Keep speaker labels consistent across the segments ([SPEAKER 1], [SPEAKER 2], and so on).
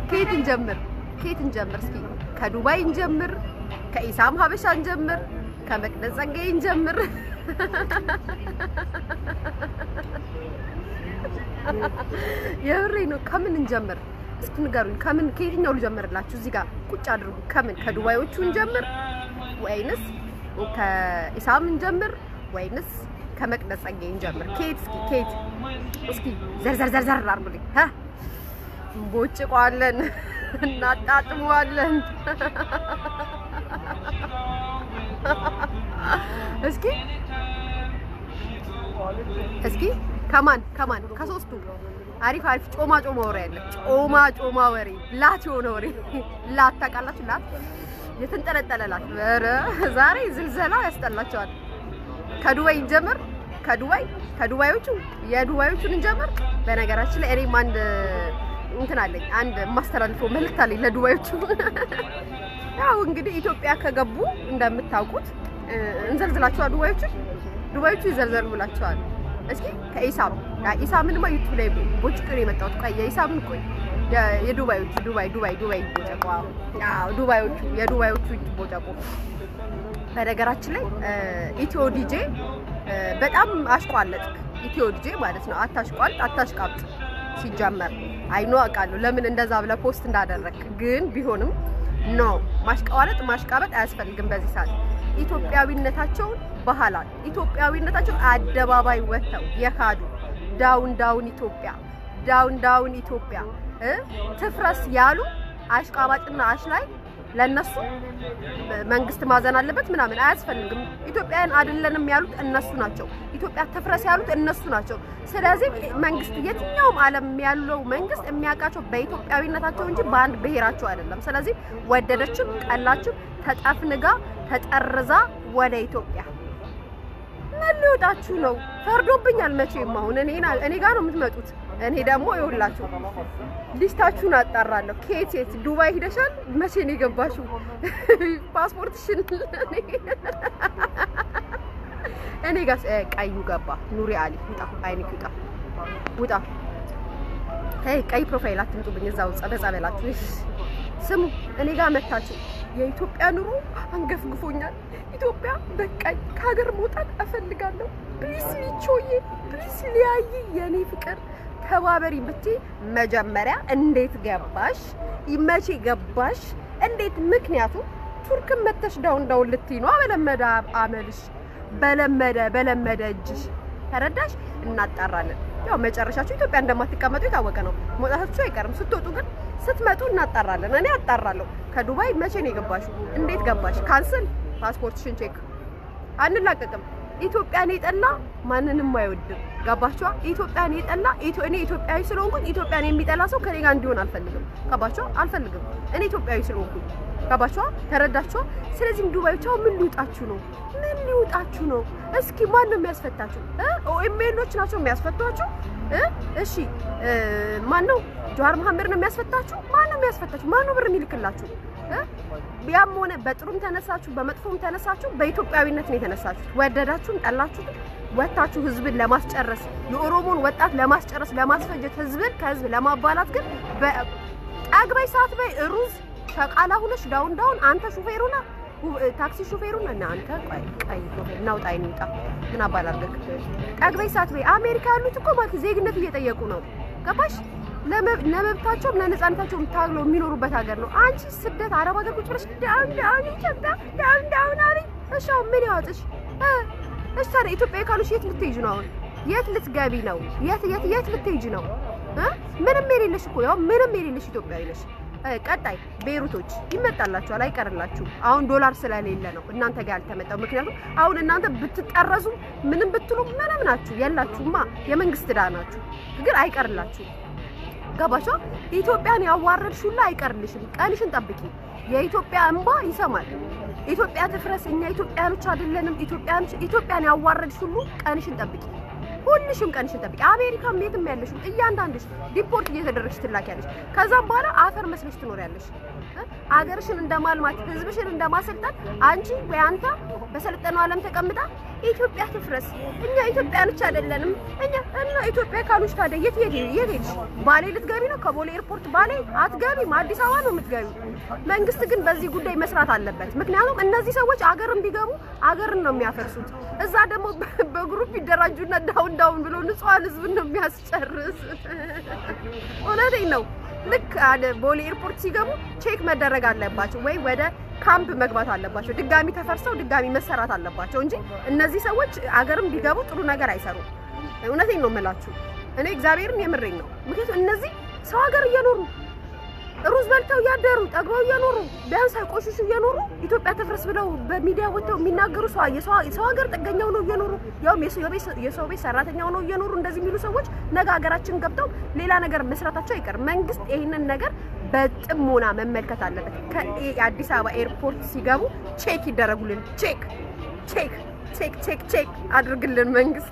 [SPEAKER 1] ከየት እንጀምር? ከየት እንጀምር? እስኪ ከዱባይ እንጀምር፣ ከኢሳም ሀበሻ እንጀምር፣ ከመቅደስ ጸጋዬ እንጀምር። የብሬ ነው። ከምን እንጀምር? እስኪ ንገሩኝ። ከምን ከየትኛው ልጀምርላችሁ? እዚህ ጋር ቁጭ አድርጉ። ከምን ከዱባዮቹ እንጀምር ወይንስ ከኢሳም እንጀምር ወይንስ ከመቅደስ ጸጋዬ እንጀምር? ከየት እስኪ ከየት እስኪ ዘርዘር ዘርዘር አድርጉልኝ። ሀ እንቦጭቀዋለን፣ እናጣጥመዋለን። እስኪ እስኪ ከማን ከማን ከሶስቱ አሪፍ አሪፍ ጮማ ጮማ ወሬ አለ። ጮማ ጮማ ወሬ ላት የሆነ ወሬ ላት ታውቃላችሁ? ላት የተንጠለጠለ ላት። ኧረ ዛሬ ዝልዘላ ያስጠላቸዋል። ከዱባይ እንጀምር። ከዱባይ ከዱባዮቹ የዱባዮቹን እንጀምር። በነገራችን ላይ እኔም አንድ እንትን አለኝ አንድ የማስተላልፈው መልዕክት አለኝ ለዱባዮቹ። ያው እንግዲህ ኢትዮጵያ ከገቡ እንደምታውቁት እንዘልዝላቸዋል። ዱባዮቹ ዱባዮቹ ይዘልዘሉ ብላቸዋል። እስኪ ከኢሳም ኢሳምንማ ዩቱብ ላይ ቦጭ ነው የመጣሁት። ቆይ የኢሳምን ቆይ የዱባዮቹ ዱባይ ዱባይ ዱባይ ቦጨቋ ዱባዮቹ የዱባዮቹ ቦጨቆ በነገራችን ላይ ኢትዮ ዲጄ በጣም አሽቋለጥክ። ኢትዮ ዲጄ ማለት ነው። አታሽቋልጥ፣ አታሽቃብጥ። ሲጀመር አይኖ አውቃለሁ ለምን እንደዛ ብለህ ፖስት እንዳደረግክ፣ ግን ቢሆንም ኖ ማሽቃዋለጥ ማሽቃበጥ አያስፈልግም በዚህ ሰዓት ኢትዮጵያዊነታቸውን ባህላል ኢትዮጵያዊነታቸውን አደባባይ ወጥተው የካዱ ዳውን ዳውን ኢትዮጵያ ዳውን ዳውን ኢትዮጵያ እ ትፍረስ ያሉ አሽቃባጭና አሽላይ ለነሱ መንግስት ማዘን አለበት ምናምን አያስፈልግም። ኢትዮጵያን አይደለንም ያሉት እነሱ ናቸው። ኢትዮጵያ ትፍረስ ያሉት እነሱ ናቸው። ስለዚህ መንግስት የትኛውም ዓለም ያለው መንግስት የሚያውቃቸው በኢትዮጵያዊነታቸው እንጂ በአንድ ብሔራቸው አይደለም። ስለዚህ ወደደችም ጠላችም ተጠፍንጋ ተጠርዛ ወደ ኢትዮጵያ ምን ሊወጣችሁ ነው? ፈርዶብኛል። መቼም አሁን እኔ እኔ ጋር ነው የምትመጡት። እኔ ደግሞ ይኸውላችሁ ሊስታችሁን አጣራለሁ። ከየት የት ዱባይ ሂደሻል? መቼ ነው የገባሽው? ፓስፖርትሽን እኔ ጋር ቀዩ ገባ። ኑሪ አሊ ውጣ፣ አይንክ ውጣ፣ ውጣ። ሄይ ቀይ ፕሮፋይል አትምጡብኝ። እዛው በጸበላችሁ ስሙ። እኔ ጋር መታችሁ የኢትዮጵያ ኑሮ አንገፍግፎኛል። ኢትዮጵያ በቃኝ፣ ከሀገር መውጣት እፈልጋለሁ። ፕሊስ ሚቾዬ፣ ፕሊስ ሊያይ የኔ ፍቅር ተባበሪ ብትይ መጀመሪያ እንዴት ገባሽ? መቼ ገባሽ? እንዴት? ምክንያቱም ቱርክን መተሽ ዳውን ዳውን ልትይ ነው። በለመደ አመልሽ፣ በለመደ በለመደ እጅሽ ተረዳሽ። እናጣራለን። ያው መጨረሻችሁ ኢትዮጵያ እንደማትቀመጡ የታወቀ ነው። መውጣታችሁ አይቀርም። ስትወጡ ግን ስትመጡ እናጣራለን። እኔ አጣራለሁ። ከዱባይ መቼ ነው የገባሽው? እንዴት ገባሽ? ካንስል ፓስፖርትሽን ቼክ አንላቀቅም። ኢትዮጵያን የጠላ ማንንም አይወድም። ገባችኋ? ኢትዮጵያን የጠላ እኔ ኢትዮጵያዊ ስለሆንኩኝ ኢትዮጵያን የሚጠላ ሰው ከኔ ጋር እንዲሆን አልፈልግም። ገባችኋ? አልፈልግም። እኔ ኢትዮጵያዊ ስለሆንኩኝ ገባችኋ? ተረዳችኋ? ስለዚህም ዱባዮች አሁን ምን ሊውጣችሁ ነው? ምን ሊውጣችሁ ነው? እስኪ ማን ነው የሚያስፈታችሁ? ኦኤምኤሎች ናቸው የሚያስፈቷችሁ? እሺ ማን ነው? ጀዋር መሐመድ ነው የሚያስፈታችሁ? ማን ነው የሚያስፈታችሁ? ማን ነው ብር የሚልክላችሁ? ያም ሆነ በጥሩም ተነሳችሁ በመጥፎም ተነሳችሁ በኢትዮጵያዊነት ነው የተነሳችሁት። ወደዳችሁም ጠላችሁት ወታችሁ ህዝብን ለማስጨረስ የኦሮሞን ወጣት ለማስጨረስ ለማስፈጀት ህዝብን ከህዝብ ለማባላት ግን ጠግበይ ሰዓት በይ ሩዝ ሸቃላ ሁነሽ ዳውን ዳውን አንተ ሹፌሩና ታክሲ ሹፌሩና እና አንተ ቀይ ቀይ ሹፌር ናውጣ ይንጣ ምን አባል አድርገህ ጠግበይ ሰዓት በይ አሜሪካ ያሉት እኮ ማለት ዜግነት እየጠየቁ ነው። ገባሽ? ለመብታቸውም ለነጻነታቸውም ታግለው የሚኖሩበት ሀገር ነው። አንቺ ስደት አረብ ሀገር ቁጭ ብለሽ ዳውን ዳውን ኢትዮጵያ ዳውን ዳውን አለኝ። እሺ አሁን ምን ያወጥሽ? እሺ ታዲያ ኢትዮጵያ ካሉሽ የት ልትሄጂ ነው? አሁን የት ልትገቢ ነው? የት የት የት ልትሄጂ ነው? ምንም የሌለሽ እኮ ያው ምንም የሌለሽ ኢትዮጵያዊ ነሽ። ቀጣይ ቤሩቶች ይመጣላችኋል፣ አይቀርላችሁም። አሁን ዶላር ስለሌለ ነው እናንተ ጋር ያልተመጣው። ምክንያቱም አሁን እናንተ ብትጠረዙ ምንም ብትሉ ምንም ናችሁ፣ የላችሁማ። የመንግስት ዕዳ ናችሁ፣ ግን አይቀርላችሁም። ገባሻ? ኢትዮጵያን ያዋረድሽ ሁላ አይቀርልሽም። ቀንሽን ጠብቂ። የኢትዮጵያ እንባ ይሰማል። ኢትዮጵያ ትፍረስ፣ እኛ ኢትዮጵያኖች አይደለንም። ኢትዮጵያኖች ኢትዮጵያን ያዋረድሽ ሁሉ ቀንሽን ጠብቂ። ሁልሽም ቀንሽን ጠብቂ። አሜሪካም የትም ያለሽ እያንዳንድሽ ዲፖርት እየተደረግሽ ትላኪያለሽ። ከዛም በኋላ አፈር መስለሽ ትኖሪያለሽ። አገርሽን እንደማልማት ህዝብሽን እንደማሰልጠን አንቺ ወይ አንተ በሰለጠነው ዓለም ተቀምጣ ኢትዮጵያ ትፍረስ፣ እኛ ኢትዮጵያኖች አይደለንም እኛ እና ኢትዮጵያ ካሉሽ ታዲያ የት የት የት ሄድሽ? ባሌ ልትገቢ ነው? ከቦሌ ኤርፖርት ባሌ አትገቢም፣ አዲስ አበባ ነው የምትገቢው። መንግስት ግን በዚህ ጉዳይ መስራት አለበት። ምክንያቱም እነዚህ ሰዎች አገርን ቢገቡ አገርን ነው የሚያፈርሱት። እዛ ደግሞ በግሩፕ ይደራጁና ዳውን ዳውን ብሎ ንጹሐን ህዝብን ነው የሚያስጨርስ። እውነቴን ነው። ልክ ቦሌ ኤርፖርት ሲገቡ ቼክ መደረግ አለባቸው ወይ ወደ ካምፕ መግባት አለባቸው። ድጋሚ ተፈርሰው ድጋሚ መሰራት አለባቸው እንጂ እነዚህ ሰዎች አገርም ቢገቡ ጥሩ ነገር አይሰሩም። እውነቴን ነው የምላችሁ። እኔ እግዚአብሔርን የምሬኝ ነው። ምክንያቱም እነዚህ ሰው ሀገር እየኖሩ ሩዝ በልተው እያደሩ ጠግበው እየኖሩ ቢያንስ ሳይቆሽሹ እየኖሩ ኢትዮጵያ ትፍረስ ብለው በሚዲያ ወጥተው የሚናገሩ ሰው የሰው ሀገር ጥገኛው ነው እየኖሩ ያውም የሰው ቤት ሰራተኛው ነው እየኖሩ እንደዚህ የሚሉ ሰዎች ነገ ሀገራችን ገብተው ሌላ ነገር መስራታቸው አይቀርም። መንግስት ይህንን ነገር በጥሞና መመልከት አለበት። ከአዲስ አበባ ኤርፖርት ሲገቡ ቼክ ይደረጉልን። ቼክ ቼክ ቼክ ቼክ ቼክ አድርግልን መንግስት።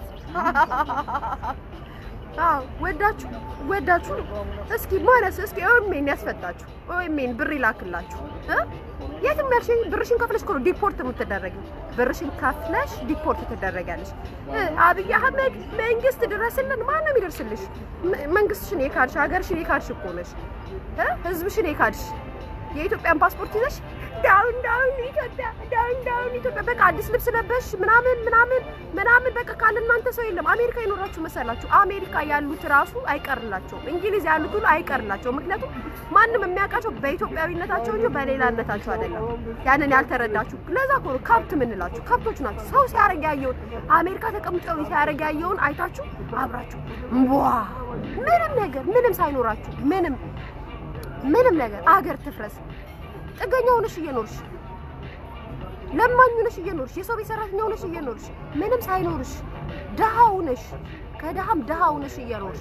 [SPEAKER 1] አዎ ወዳችሁ ወዳችሁ እስኪ ማለት እስኪ ኦሜን ያስፈታችሁ ኦሜን ብር ይላክላችሁ እ የትም ያልሽኝ ብርሽን ከፍለሽ እኮ ነው ዲፖርት የምትደረጊው። ብርሽን ከፍለሽ ዲፖርት ትደረጊያለሽ። አብይ አህመድ መንግስት ድረስልን። ማን ነው የሚደርስልሽ? መንግስትሽን የካድሽ ሀገርሽን የካድሽ እኮ ነሽ እ ህዝብሽን የካድሽ የኢትዮጵያን ፓስፖርት ይዘሽ ዳውን ዳውን ኢትዮጵያ ዳውን ዳውን ኢትዮጵያ በቃ አዲስ ልብስ ለበሽ ምናምን ምናምን ምናምን በቃ ካለ እናንተ ሰው የለም። አሜሪካ ይኖራችሁ መሰላችሁ? አሜሪካ ያሉት ራሱ አይቀርላቸው፣ እንግሊዝ ያሉት ሁሉ አይቀርላቸው። ምክንያቱም ማንም የሚያውቃቸው በኢትዮጵያዊነታቸው እንጂ በሌላነታቸው አይደለም። ያንን ያልተረዳችሁ ለዛ እኮ ነው ከብት የምንላችሁ። ከብቶች ናችሁ። ሰው ሲያረግ ያየውን አሜሪካ ተቀምጠው ሲያረግ ያየውን አይታችሁ አብራችሁ ዋ ምንም ነገር ምንም ሳይኖራችሁ ምንም ምንም ነገር አገር ትፍረስ ጥገኛ ሆነሽ እየኖርሽ ለማኝ ሆነሽ እየኖርሽ የሰው ቤት ሰራተኛ ሆነሽ እየኖርሽ ምንም ሳይኖርሽ ድሃ ሆነሽ ከድሃም ድሃ ሆነሽ እየኖርሽ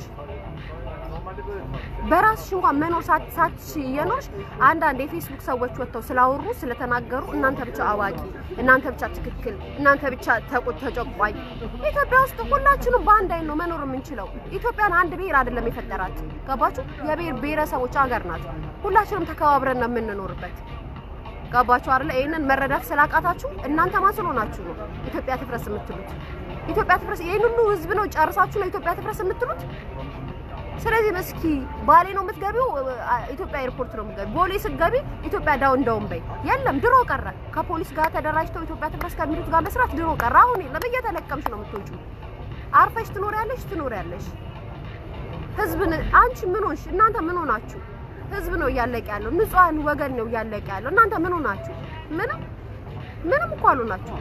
[SPEAKER 1] በራስሽ እንኳን መኖር ሳትሽ እየኖርሽ አንዳንድ የፌስቡክ ሰዎች ወጥተው ስላወሩ ስለተናገሩ እናንተ ብቻ አዋቂ፣ እናንተ ብቻ ትክክል፣ እናንተ ብቻ ተቆጥ ተጨቋኝ። ኢትዮጵያ ውስጥ ሁላችንም በአንድ አይን ነው መኖር የምንችለው። ኢትዮጵያን አንድ ብሔር አይደለም የፈጠራት ገባችሁ? የብሔር ብሔረሰቦች ሀገር ናት። ሁላችንም ተከባብረን ነው የምንኖርበት። ገባችሁ አይደለ? ይሄንን መረዳት ስላቃታችሁ እናንተ ማን ስለሆናችሁ ነው ኢትዮጵያ ትፍረስ የምትሉት? ኢትዮጵያ ትፍረስ ይሄን ሁሉ ህዝብ ነው ጨርሳችሁ ነው ኢትዮጵያ ትፍረስ የምትሉት? ስለዚህ እስኪ ባሌ ነው የምትገቢው፣ ኢትዮጵያ ኤርፖርት ነው የምትገቢው። ቦሌ ስትገቢ ኢትዮጵያ ዳውን ዳውን በይ። የለም ድሮ ቀረ። ከፖሊስ ጋር ተደራጅተው ኢትዮጵያ ትፍረስ ከሚሉት ጋር መስራት ድሮ ቀረ። አሁን የለም። እየተለቀምሽ ነው የምትወጪው። አርፈሽ ትኖሪያለሽ ትኖሪያለሽ። ህዝብን አንቺ ምን ሆንሽ? እናንተ ምን ሆናችሁ? ህዝብ ነው እያለቀ ያለው። ንጹሃን ወገን ነው እያለቀ ያለው። እናንተ ምን ሆናችሁ? ምንም ምንም እኮ አልሆናችሁ።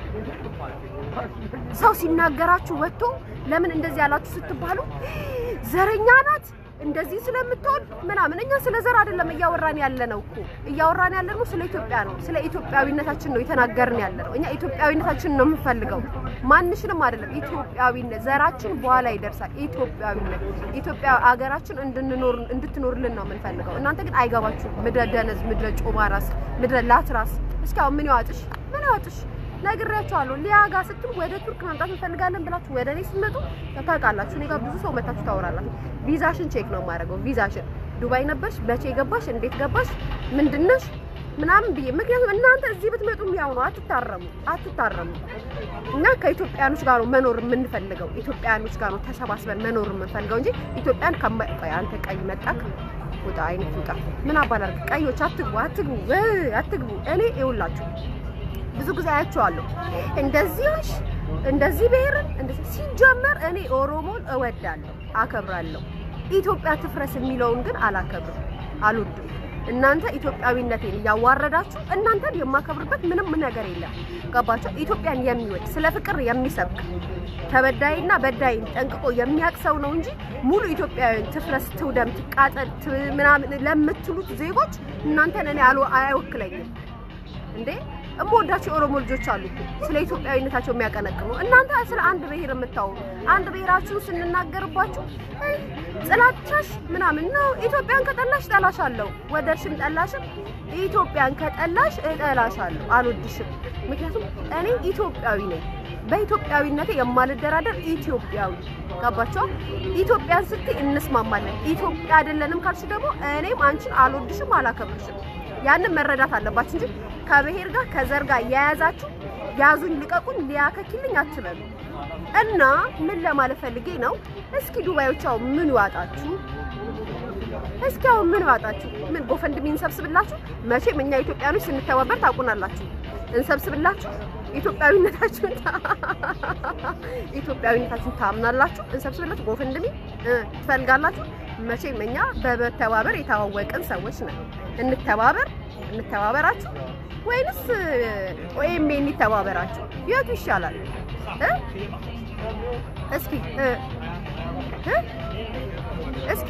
[SPEAKER 1] ሰው ሲናገራችሁ ወጥቶ ለምን እንደዚህ ያላችሁ ስትባሉ ዘረኛ ናት እንደዚህ ስለምትሆን ምናምን። እኛ ስለ ዘር አይደለም እያወራን ያለ ነው እኮ እያወራን ያለ ነው ስለ ኢትዮጵያ ነው። ስለ ኢትዮጵያዊነታችን ነው የተናገርን ያለ ነው። እኛ ኢትዮጵያዊነታችን ነው የምንፈልገው፣ ማንሽንም አይደለም። ኢትዮጵያዊነት ዘራችን በኋላ ይደርሳል። ኢትዮጵያዊነት ኢትዮጵያ አገራችን እንድንኖር እንድትኖርልን ነው የምንፈልገው። እናንተ ግን አይገባችሁም። ምድረ ደነዝ፣ ምድረ ጮማ ራስ፣ ምድረ ላትራስ። እስኪ አሁን ምን ያዋጥሽ? ምን ያዋጥሽ? ነግሬያቸዋለሁ። ሊያ ጋር ስትሉ ወደ ቱርክ መምጣት እንፈልጋለን ብላችሁ ወደ እኔ ስትመጡ ታውቃላችሁ። እኔ ጋር ብዙ ሰው መታችሁ ታወራላችሁ። ቪዛሽን ቼክ ነው የማደርገው። ቪዛሽን ዱባይ ነበርሽ፣ መቼ ገባሽ፣ እንዴት ገባሽ፣ ምንድነሽ ምናምን ብዬ ምክንያቱም እናንተ እዚህ ብትመጡ ያው ነው። አትታረሙ፣ አትታረሙ። እና ከኢትዮጵያኖች ጋር ነው መኖር የምንፈልገው። ኢትዮጵያኖች ጋር ነው ተሰባስበን መኖር የምንፈልገው እንጂ ኢትዮጵያን ከማይ አንተ ቀይ መጣክ ውጣ፣ አይነት ውጣ። ምን አባላርግ ቀዮች፣ አትግቡ፣ አትግቡ፣ አትግቡ። እኔ ይውላችሁ ብዙ ጊዜ አያቸዋለሁ። እንደዚህሽ እንደዚህ ብሔርን እንደዚህ ሲጀመር እኔ ኦሮሞን እወዳለሁ፣ አከብራለሁ። ኢትዮጵያ ትፍረስ የሚለውን ግን አላከብርም፣ አልወድም። እናንተ ኢትዮጵያዊነቴን እያዋረዳችሁ እናንተን የማከብርበት ምንም ነገር የለም። ገባችሁ? ኢትዮጵያን የሚወድ ስለ ፍቅር የሚሰብክ ተበዳይና በዳይን ጠንቅቆ የሚያውቅ ሰው ነው እንጂ ሙሉ ኢትዮጵያውያን ትፍረስ፣ ትውደም፣ ትቃጠል ምናምን ለምትሉት ዜጎች እናንተን እኔ አይወክለኝም እንዴ እምወዳቸው የኦሮሞ ልጆች አሉ እኮ ስለ ኢትዮጵያዊነታቸው የሚያቀነቅኑ። እናንተ ስለ አንድ ብሔር የምታወሩ አንድ ብሔራችሁን ስንናገርባችሁ ጥላቻሽ ምናምን ነው። ኢትዮጵያን ከጠላሽ እጠላሻለሁ፣ ወደድሽም ጠላሽም ኢትዮጵያን ከጠላሽ እጠላሻለሁ፣ አልወድሽም። ምክንያቱም እኔ ኢትዮጵያዊ ነኝ። በኢትዮጵያዊነቴ የማልደራደር ኢትዮጵያዊ ገባቸው። ኢትዮጵያን ስትይ እንስማማለን። ኢትዮጵያ አይደለንም ካልሽ ደግሞ እኔም አንቺን አልወድሽም፣ አላከብርሽም። ያንን መረዳት አለባችሁ እንጂ ከብሔር ጋር ከዘር ጋር የያዛችሁ ያዙኝ ልቀቁኝ ሊያከኪልኝ አትበሉ። እና ምን ለማለት ፈልጌ ነው፣ እስኪ ዱባዮች አሁን ምን ይዋጣችሁ? እስኪ አሁን ምን ይዋጣችሁ? ምን ጎፈንድሚ እንሰብስብላችሁ? መቼም እኛ ኢትዮጵያኖች ስንተባበር ታውቁናላችሁ። እንሰብስብላችሁ ኢትዮጵያዊነታችሁን ኢትዮጵያዊነታችሁን ታምናላችሁ። እንሰብስብላችሁ ጎፈንድሚ ትፈልጋላችሁ። መቼም እኛ በመተባበር የተዋወቅን ሰዎች ነን። እንተባበር እንተባበራችሁ ወይንስ ኦኤምኤን ይተባበራችሁ? የቱ ይሻላል? እስኪ እስኪ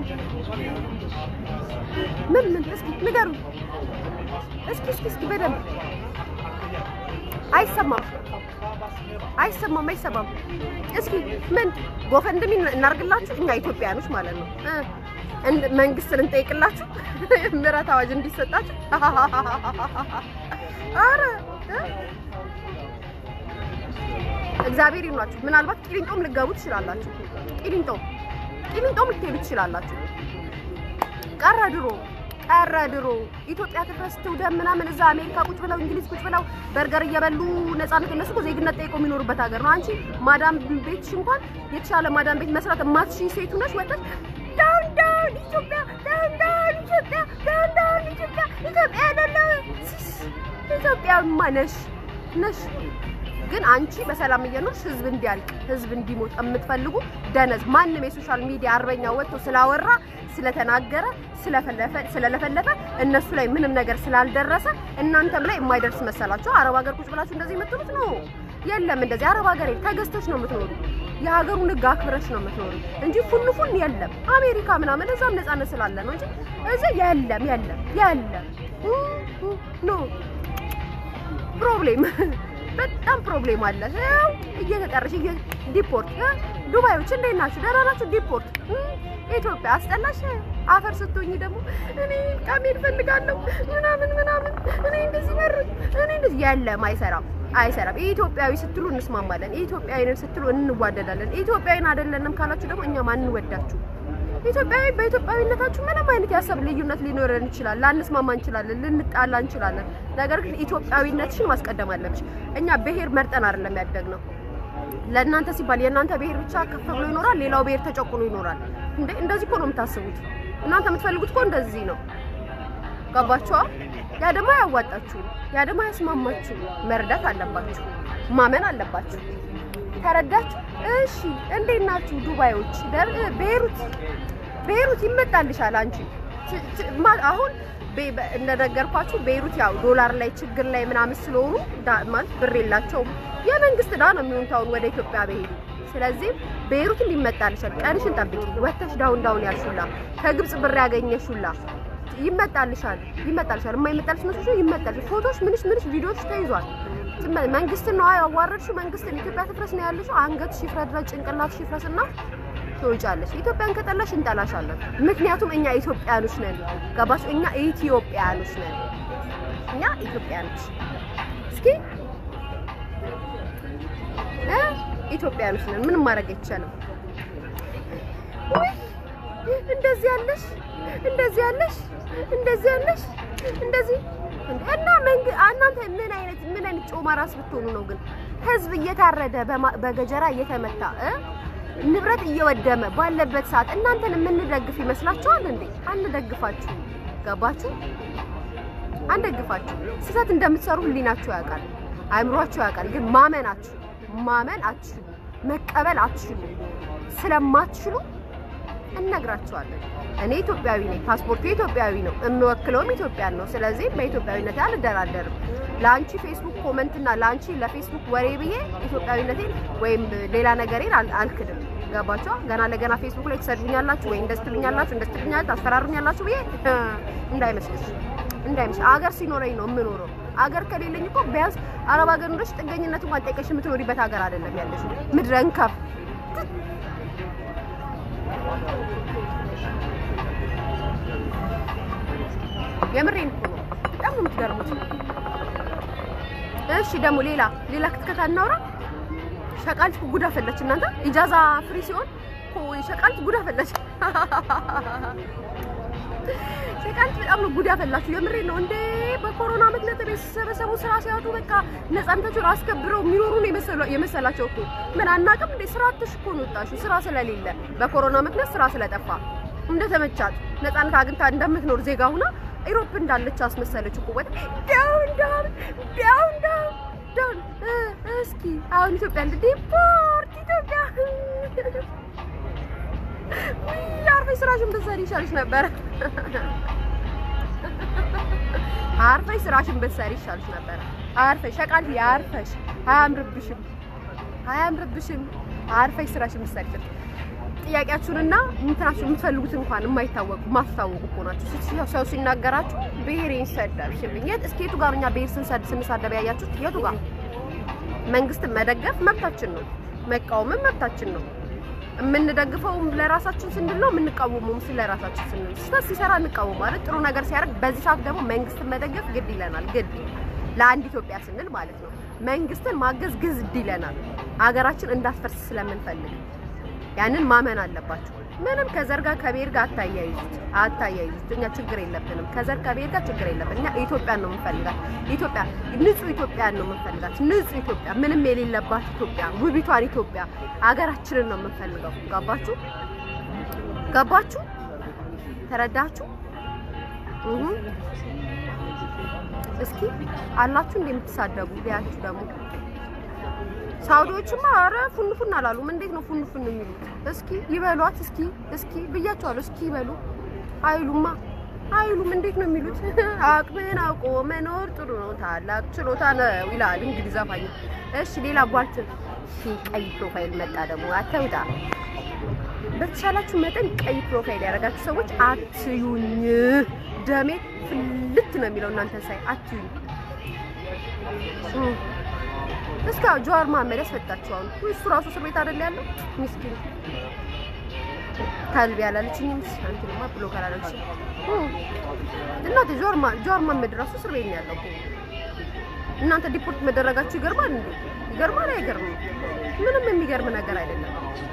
[SPEAKER 1] ምን ምን እስኪ ንገሩ። እስኪ እስኪ እስኪ በደንብ አይሰማም፣ አይሰማም፣ አይሰማም። እስኪ ምን ጎፈንድሚ እናርግላችሁ? እኛ ኢትዮጵያኖች ማለት ነው። መንግስትን እንጠይቅላችሁ ምህረት አዋጅ እንዲሰጣችሁ። አረ እግዚአብሔር ይኗችሁ። ምናልባት ቂሊንጦም ልገቡ ትችላላችሁ። ቂሊንጦም ቂሊንጦም ልትሄዱ ትችላላችሁ። ቀረ ድሮ ቀረ ድሮ ኢትዮጵያ ትፍረስ ትውደም ምናምን እዛ አሜሪካ ቁጭ ብለው እንግሊዝ ቁጭ ብለው በርገር እየበሉ ነፃነት እነሱ እኮ ዜግነት ጠይቆ የሚኖሩበት ሀገር ነው። አንቺ ማዳም ቤትሽ እንኳን የተሻለ ማዳም ቤት መስራት የማትችይ ሴቱ ነሽ። ወጥተሽ ዳውን ዳውን ኢትዮጵያ ዳውን ዳውን ኢትዮጵያ ዳውን ዳውን ኢትዮጵያ ኢትዮጵያ አይደለም ኢትዮጵያማ ነሽ ነሽ ግን አንቺ በሰላም እየኖርሽ ህዝብ እንዲያልቅ ህዝብ እንዲሞት የምትፈልጉ ደነዝ ማንም የሶሻል ሚዲያ አርበኛ ወጥቶ ስላወራ ስለተናገረ ስለለፈለፈ እነሱ ላይ ምንም ነገር ስላልደረሰ እናንተም ላይ የማይደርስ መሰላችሁ? አረብ ሀገር ቁጭ ብላችሁ እንደዚህ የምትሉት ነው። የለም እንደዚህ አረብ ሀገር ተገዝተሽ ነው የምትኖሩ። የሀገሩን ህግ አክብረሽ ነው የምትኖሩ እንጂ ፉን ፉን የለም። አሜሪካ ምናምን እዛም ነፃነት ስላለ ነው እንጂ እዚህ የለም የለም የለም ኖ ፕሮብሌም በጣም ፕሮብሌም አለ። ያው እየተጠረሽ ዲፖርት ዱባዮች እንዴት ናችሁ? ደህና ናችሁ? ዲፖርት ኢትዮጵያ አስጠላሽ። አፈር ስትሆኝ ደግሞ እኔ ቃሜን ፈልጋለሁ ምናምን ምናምን እኔ እንደዚህ በር እኔ እንደዚህ የለም፣ አይሰራም አይሰራም። ኢትዮጵያዊ ስትሉ እንስማማለን። ኢትዮጵያዊንን ስትሉ እንዋደዳለን። ኢትዮጵያዊን አይደለንም ካላችሁ ደግሞ እኛም አንወዳችሁ። ኢትዮጵያዊ በኢትዮጵያዊነታችሁ ምንም አይነት የሀሳብ ልዩነት ሊኖረን ይችላል። ላንስማማ እንችላለን፣ ልንጣላ እንችላለን። ነገር ግን ኢትዮጵያዊነትሽን ማስቀደም አለብሽ። እኛ ብሔር መርጠን አይደለም ያደግነው። ለእናንተ ሲባል የእናንተ ብሔር ብቻ ከፍ ብሎ ይኖራል፣ ሌላው ብሔር ተጨቁኖ ይኖራል። እንዴ እንደዚህ እኮ ነው የምታስቡት። እናንተ የምትፈልጉት እኮ እንደዚህ ነው። ገባችኋ? ያ ደግሞ አያዋጣችሁ፣ ያ ደግሞ አያስማማችሁ። መረዳት አለባችሁ፣ ማመን አለባችሁ። ተረዳችሁ? እሺ እንዴት ናችሁ ዱባዮች? ቤሩት ቤሩት ይመጣልሻል። አንቺ አሁን እንደነገርኳችሁ ቤሩት ያው ዶላር ላይ ችግር ላይ ምናምን ስለሆኑ ማለት ብር የላቸውም። የመንግስት ዕዳ ነው የሚሆኑት አሁን ወደ ኢትዮጵያ በሄዱ። ስለዚህ ቤሩት እንዲመጣልሻል። ቀንሽን ጠብቂ። ወተሽ ዳውን ዳውን ያልሹላ ከግብጽ ብር ያገኘሹላ ይመጣልሻል፣ ይመጣልሻል። የማይመጣልሽ መስሎሽ ይመጣል። ፎቶሽ ምንሽ ምንሽ ቪዲዮዎች ተይዟል። መንግስት ነው ያዋረድሽው። መንግስትን ኢትዮጵያ ትፍረስ ነው ያለሽው። አንገትሽ ይፍረድ፣ ጭንቅላትሽ ይፍረስና ትወጫለሽ። ኢትዮጵያን ከጠላሽ እንጠላሻለን። ምክንያቱም እኛ ኢትዮጵያኖች ነን። ገባሽ? እኛ ኢትዮጵያኖች ነን። እኛ ኢትዮጵያኖች እስኪ እ ኢትዮጵያኖች ነን። ምንም ማድረግ አይቻልም። እንደዚህ ያለሽ እንደዚህ ያለሽ እንደዚህ ያለሽ እንደዚህ እና እናንተ ምን አይነት ምን አይነት ጮማ ራስ ብትሆኑ ነው ግን ህዝብ እየታረደ በገጀራ እየተመታ ንብረት እየወደመ ባለበት ሰዓት እናንተን የምንደግፍ ይመስላችኋል እንዴ? አንደግፋችሁ። ገባችሁ? አንደግፋችሁ። ስህተት እንደምትሰሩ ህሊናችሁ ያውቃል፣ አእምሯችሁ ያውቃል። ግን ማመናችሁ ማመን አትችሉ፣ መቀበል አትችሉ። ስለማትችሉ እነግራቸዋለን። እኔ ኢትዮጵያዊ ነኝ፣ ፓስፖርቱ ኢትዮጵያዊ ነው፣ የምወክለውም ኢትዮጵያን ነው። ስለዚህ በኢትዮጵያዊነቴ አልደራደርም። ለአንቺ ፌስቡክ ኮመንት እና ለአንቺ ለፌስቡክ ወሬ ብዬ ኢትዮጵያዊነቴን ወይም ሌላ ነገሬን አልክድም። ገባቸው። ገና ለገና ፌስቡክ ላይ ትሰድቡኛላችሁ ወይ እንደዚህ ትሉኛላችሁ፣ እንደዚህ ትሉኛላችሁ፣ ታስፈራሩኛላችሁ ብዬ እንዳይመስልሽ፣ እንዳይመስልሽ። አገር ሲኖረኝ ነው የምኖረው። አገር ከሌለኝ እኮ ቢያንስ አረብ ሀገር ኖረሽ ጥገኝነት እንኳን ጠይቀሽ የምትኖሪበት ሀገር አይደለም ያለሽ ምድረ እንከፍ የምሬን እኮ ነው። በጣም ነው የምትገርሙት። እሺ ደግሞ ሌላ ሌላ ክትከታ እናውራ። ሸቃልት ጉዳ ፈለች። እናንተ ኢጃዛ ፍሪ ሲሆን ሸቃልት ጉዳ ፈለች። ሸቃሊት በጣም ነው ጉድ ያፈላችሁ። የምሬ ነው እንዴ! በኮሮና ምክንያት ቤት ሲሰበሰቡ ስራ ሲያጡ በቃ ነፃነታቸውን አስከብረው የሚኖሩ ነው የመሰላ- የመሰላቸው እኮ ምን አናውቅም እንዴ? ስራ አጥተሽ እኮ ነው የወጣሽው፣ ስራ ስለሌለ በኮሮና ምክንያት ስራ ስለጠፋ እንደተመቻት ነፃነት አግኝታ እንደምትኖር ዜጋ ሁና ኢሮፕ እንዳለች አስመሰለች እኮ ወጥ ዳውን ዳውን ዳውን ዳውን ዳውን እ እስኪ አሁን ኢትዮጵያ እንደ ዲፖርት ኢትዮጵያ ውይ አርፈሽ ስራሽን ብትሰሪ ይሻልሽ ነበረ። አርፈሽ ስራሽን ብትሰሪ ይሻልሽ ነበረ። አርፈሽ ሸቃል አርፈሽ አያምርብሽም፣ አያምርብሽም። አርፈሽ ስራሽን ብትሰሪ ይሻልሽ። ጥያቄያችሁንና እንትናችሁ የምትፈልጉት እንኳን የማይታወቁ ማትታወቁ እኮ ናችሁ። ስትሽ- ሰው ሲናገራችሁ ብሔሬን ሰደብሽብኝ። የት እስኪ የቱ ጋር ነው እኛ ብሔር ስንሰድ ስንሳደብ ያያችሁት? የቱ ጋር? መንግስትን መደገፍ መብታችን ነው፣ መቃወምም መብታችን ነው። የምንደግፈውም ለራሳችን ስንል ነው፣ የምንቃወመውም ስለ ራሳችን ስንል ነው። ስህተት ሲሰራ እንቃወማለን፣ ጥሩ ነገር ሲያደርግ በዚህ ሰዓት ደግሞ መንግስትን መደገፍ ግድ ይለናል። ግድ ለአንድ ኢትዮጵያ ስንል ማለት ነው። መንግስትን ማገዝ ግድ ይለናል፣ ሀገራችን እንዳትፈርስ ስለምንፈልግ ያንን ማመን አለባችሁ። ምንም ከዘር ጋር ከብሔር ጋር አታያይዙት አታያይዙት። እኛ ችግር የለብንም ከዘር ከብሔር ጋር ችግር የለብን። እኛ ኢትዮጵያን ነው የምንፈልጋት። ኢትዮጵያ ንጹህ ኢትዮጵያን ነው የምንፈልጋት። ንጹህ ኢትዮጵያ፣ ምንም የሌለባት ኢትዮጵያ፣ ውቢቷን ኢትዮጵያ ሀገራችንን ነው የምንፈልገው። ገባችሁ? ገባችሁ? ተረዳችሁ? እሁ እስኪ አላችሁ እንደምትሳደቡ ሊያችሁ ደግሞ ሳውዲዎችማ ኧረ ፉን ፉን አላሉም። እንዴት ነው ፉን ፉን የሚሉት? እስኪ ይበሏት። እስኪ እስኪ ብያቸዋለሁ። እስኪ ይበሉ አይሉማ አይሉም። እንዴት ነው የሚሉት? አቅምን አውቆ መኖር ጥሩ ነው፣ ታላቅ ችሎታ ነው ይላል እንግዲህ ዘፋኝ። እሺ ሌላ ቧልት ቀይ ፕሮፋይል መጣ ደግሞ አተውጣ። በተሻላችሁ መጠን ቀይ ፕሮፋይል ያደረጋችሁ ሰዎች አትዩኝ። ደሜ ፍልት ነው የሚለው እናንተ ሳይ አትዩኝ። እም። እስካ ጀዋር መሀመድ ያስፈታችኋል። እሱ ራሱ እስር ቤት አይደል ያለው? ምስኪን ከልብ ያላለችኝም አንቺንማ ብሎ ካላለች እናቴ ጀዋር ማ- ጀዋር መሀመድ ራሱ እስር ቤት ነው ያለው እኮ። እናንተ ዲፖርት መደረጋችሁ ይገርማል እንዴ? ይገርማል አይገርምም? ምንም የሚገርም ነገር አይደለም።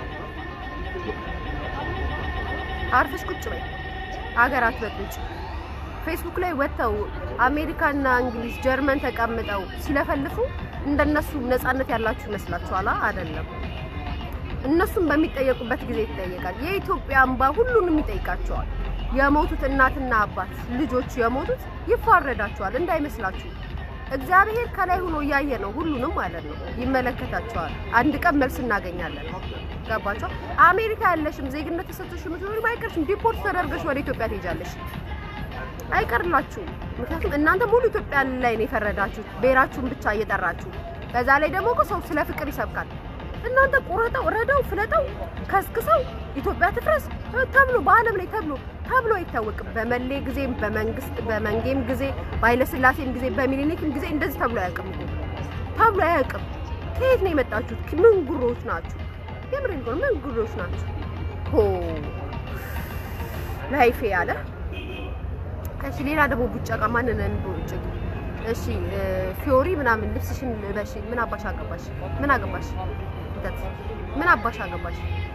[SPEAKER 1] አርፈሽ ቁጭ በይ፣ አገር አትበጥብጭ። ፌስቡክ ላይ ወጥተው አሜሪካና እንግሊዝ ጀርመን ተቀምጠው ሲለፈልፉ እንደነሱ ነፃነት ያላችሁ ይመስላችኋል? አይደለም። እነሱም በሚጠየቁበት ጊዜ ይጠየቃል። የኢትዮጵያ እንባ ሁሉንም ይጠይቃቸዋል። የሞቱት እናትና አባት ልጆቹ የሞቱት ይፋረዳቸዋል እንዳይመስላችሁ። እግዚአብሔር ከላይ ሆኖ እያየ ነው ሁሉንም ማለት ነው። ይመለከታቸዋል። አንድ ቀን መልስ እናገኛለን። ገባቸው? አሜሪካ ያለሽም ዜግነት ተሰጥቶሽ የምትኖሪም አይቀርሽም። ዲፖርት ተደርገሽ ወደ ኢትዮጵያ ትሄጃለሽ። አይቀርላችሁም። ምክንያቱም እናንተ ሙሉ ኢትዮጵያ ላይ ነው የፈረዳችሁት፣ ብሔራችሁን ብቻ እየጠራችሁ። በዛ ላይ ደግሞ እኮ ሰው ስለ ፍቅር ይሰብካል። እናንተ ቁረጠው፣ ረደው፣ ፍለጠው፣ ከስክሰው ኢትዮጵያ ትፍረስ ተብሎ በዓለም ላይ ተብሎ ተብሎ አይታወቅም። በመሌ ጊዜም በመንግስት በመንጌም ጊዜ በኃይለስላሴም ጊዜ በሚኒሊክም ጊዜ እንደዚህ ተብሎ አያውቅም እኮ ተብሎ አያውቅም። ከየት ነው የመጣችሁት? ምን ጉሮች ናችሁ? የምሬን ነው። ምን ጉሮች ናችሁ? ሆ ላይፌ ያለ እሺ ሌላ ደግሞ ቡጨቃ ማንን እንቦጭቅ? እሺ ፊዮሪ ምናምን ልብስሽን ልበሽ። ምን አባሽ አገባሽ? ምን አገባሽ? እንተት ምን አባሽ አገባሽ?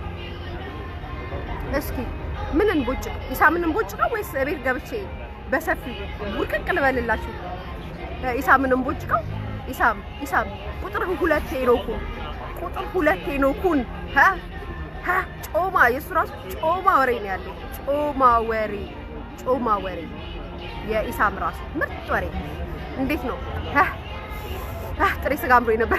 [SPEAKER 1] እስኪ ምን እንቦጭቅ? ኢሳምን እንቦጭቀው ወይስ ቤት ገብቼ በሰፊ ውርቅቅ ልበልላችሁ? ኢሳምን እንቦጭቀው? ኢሳም ኢሳም ቁጥር ሁለት ሄኖኩን ቁጥር ሁለት ሄኖኩን ሀ ሀ ጮማ የእሱ ራሱ ጮማ ወሬ ነው ያለው። ጮማ ወሬ ጮማ ወሬ የኢሳም ራሱ ምርጥ ወሬ። እንዴት ነው ሀ ሀ ጥሬ ስጋ አምሮኝ ነበር።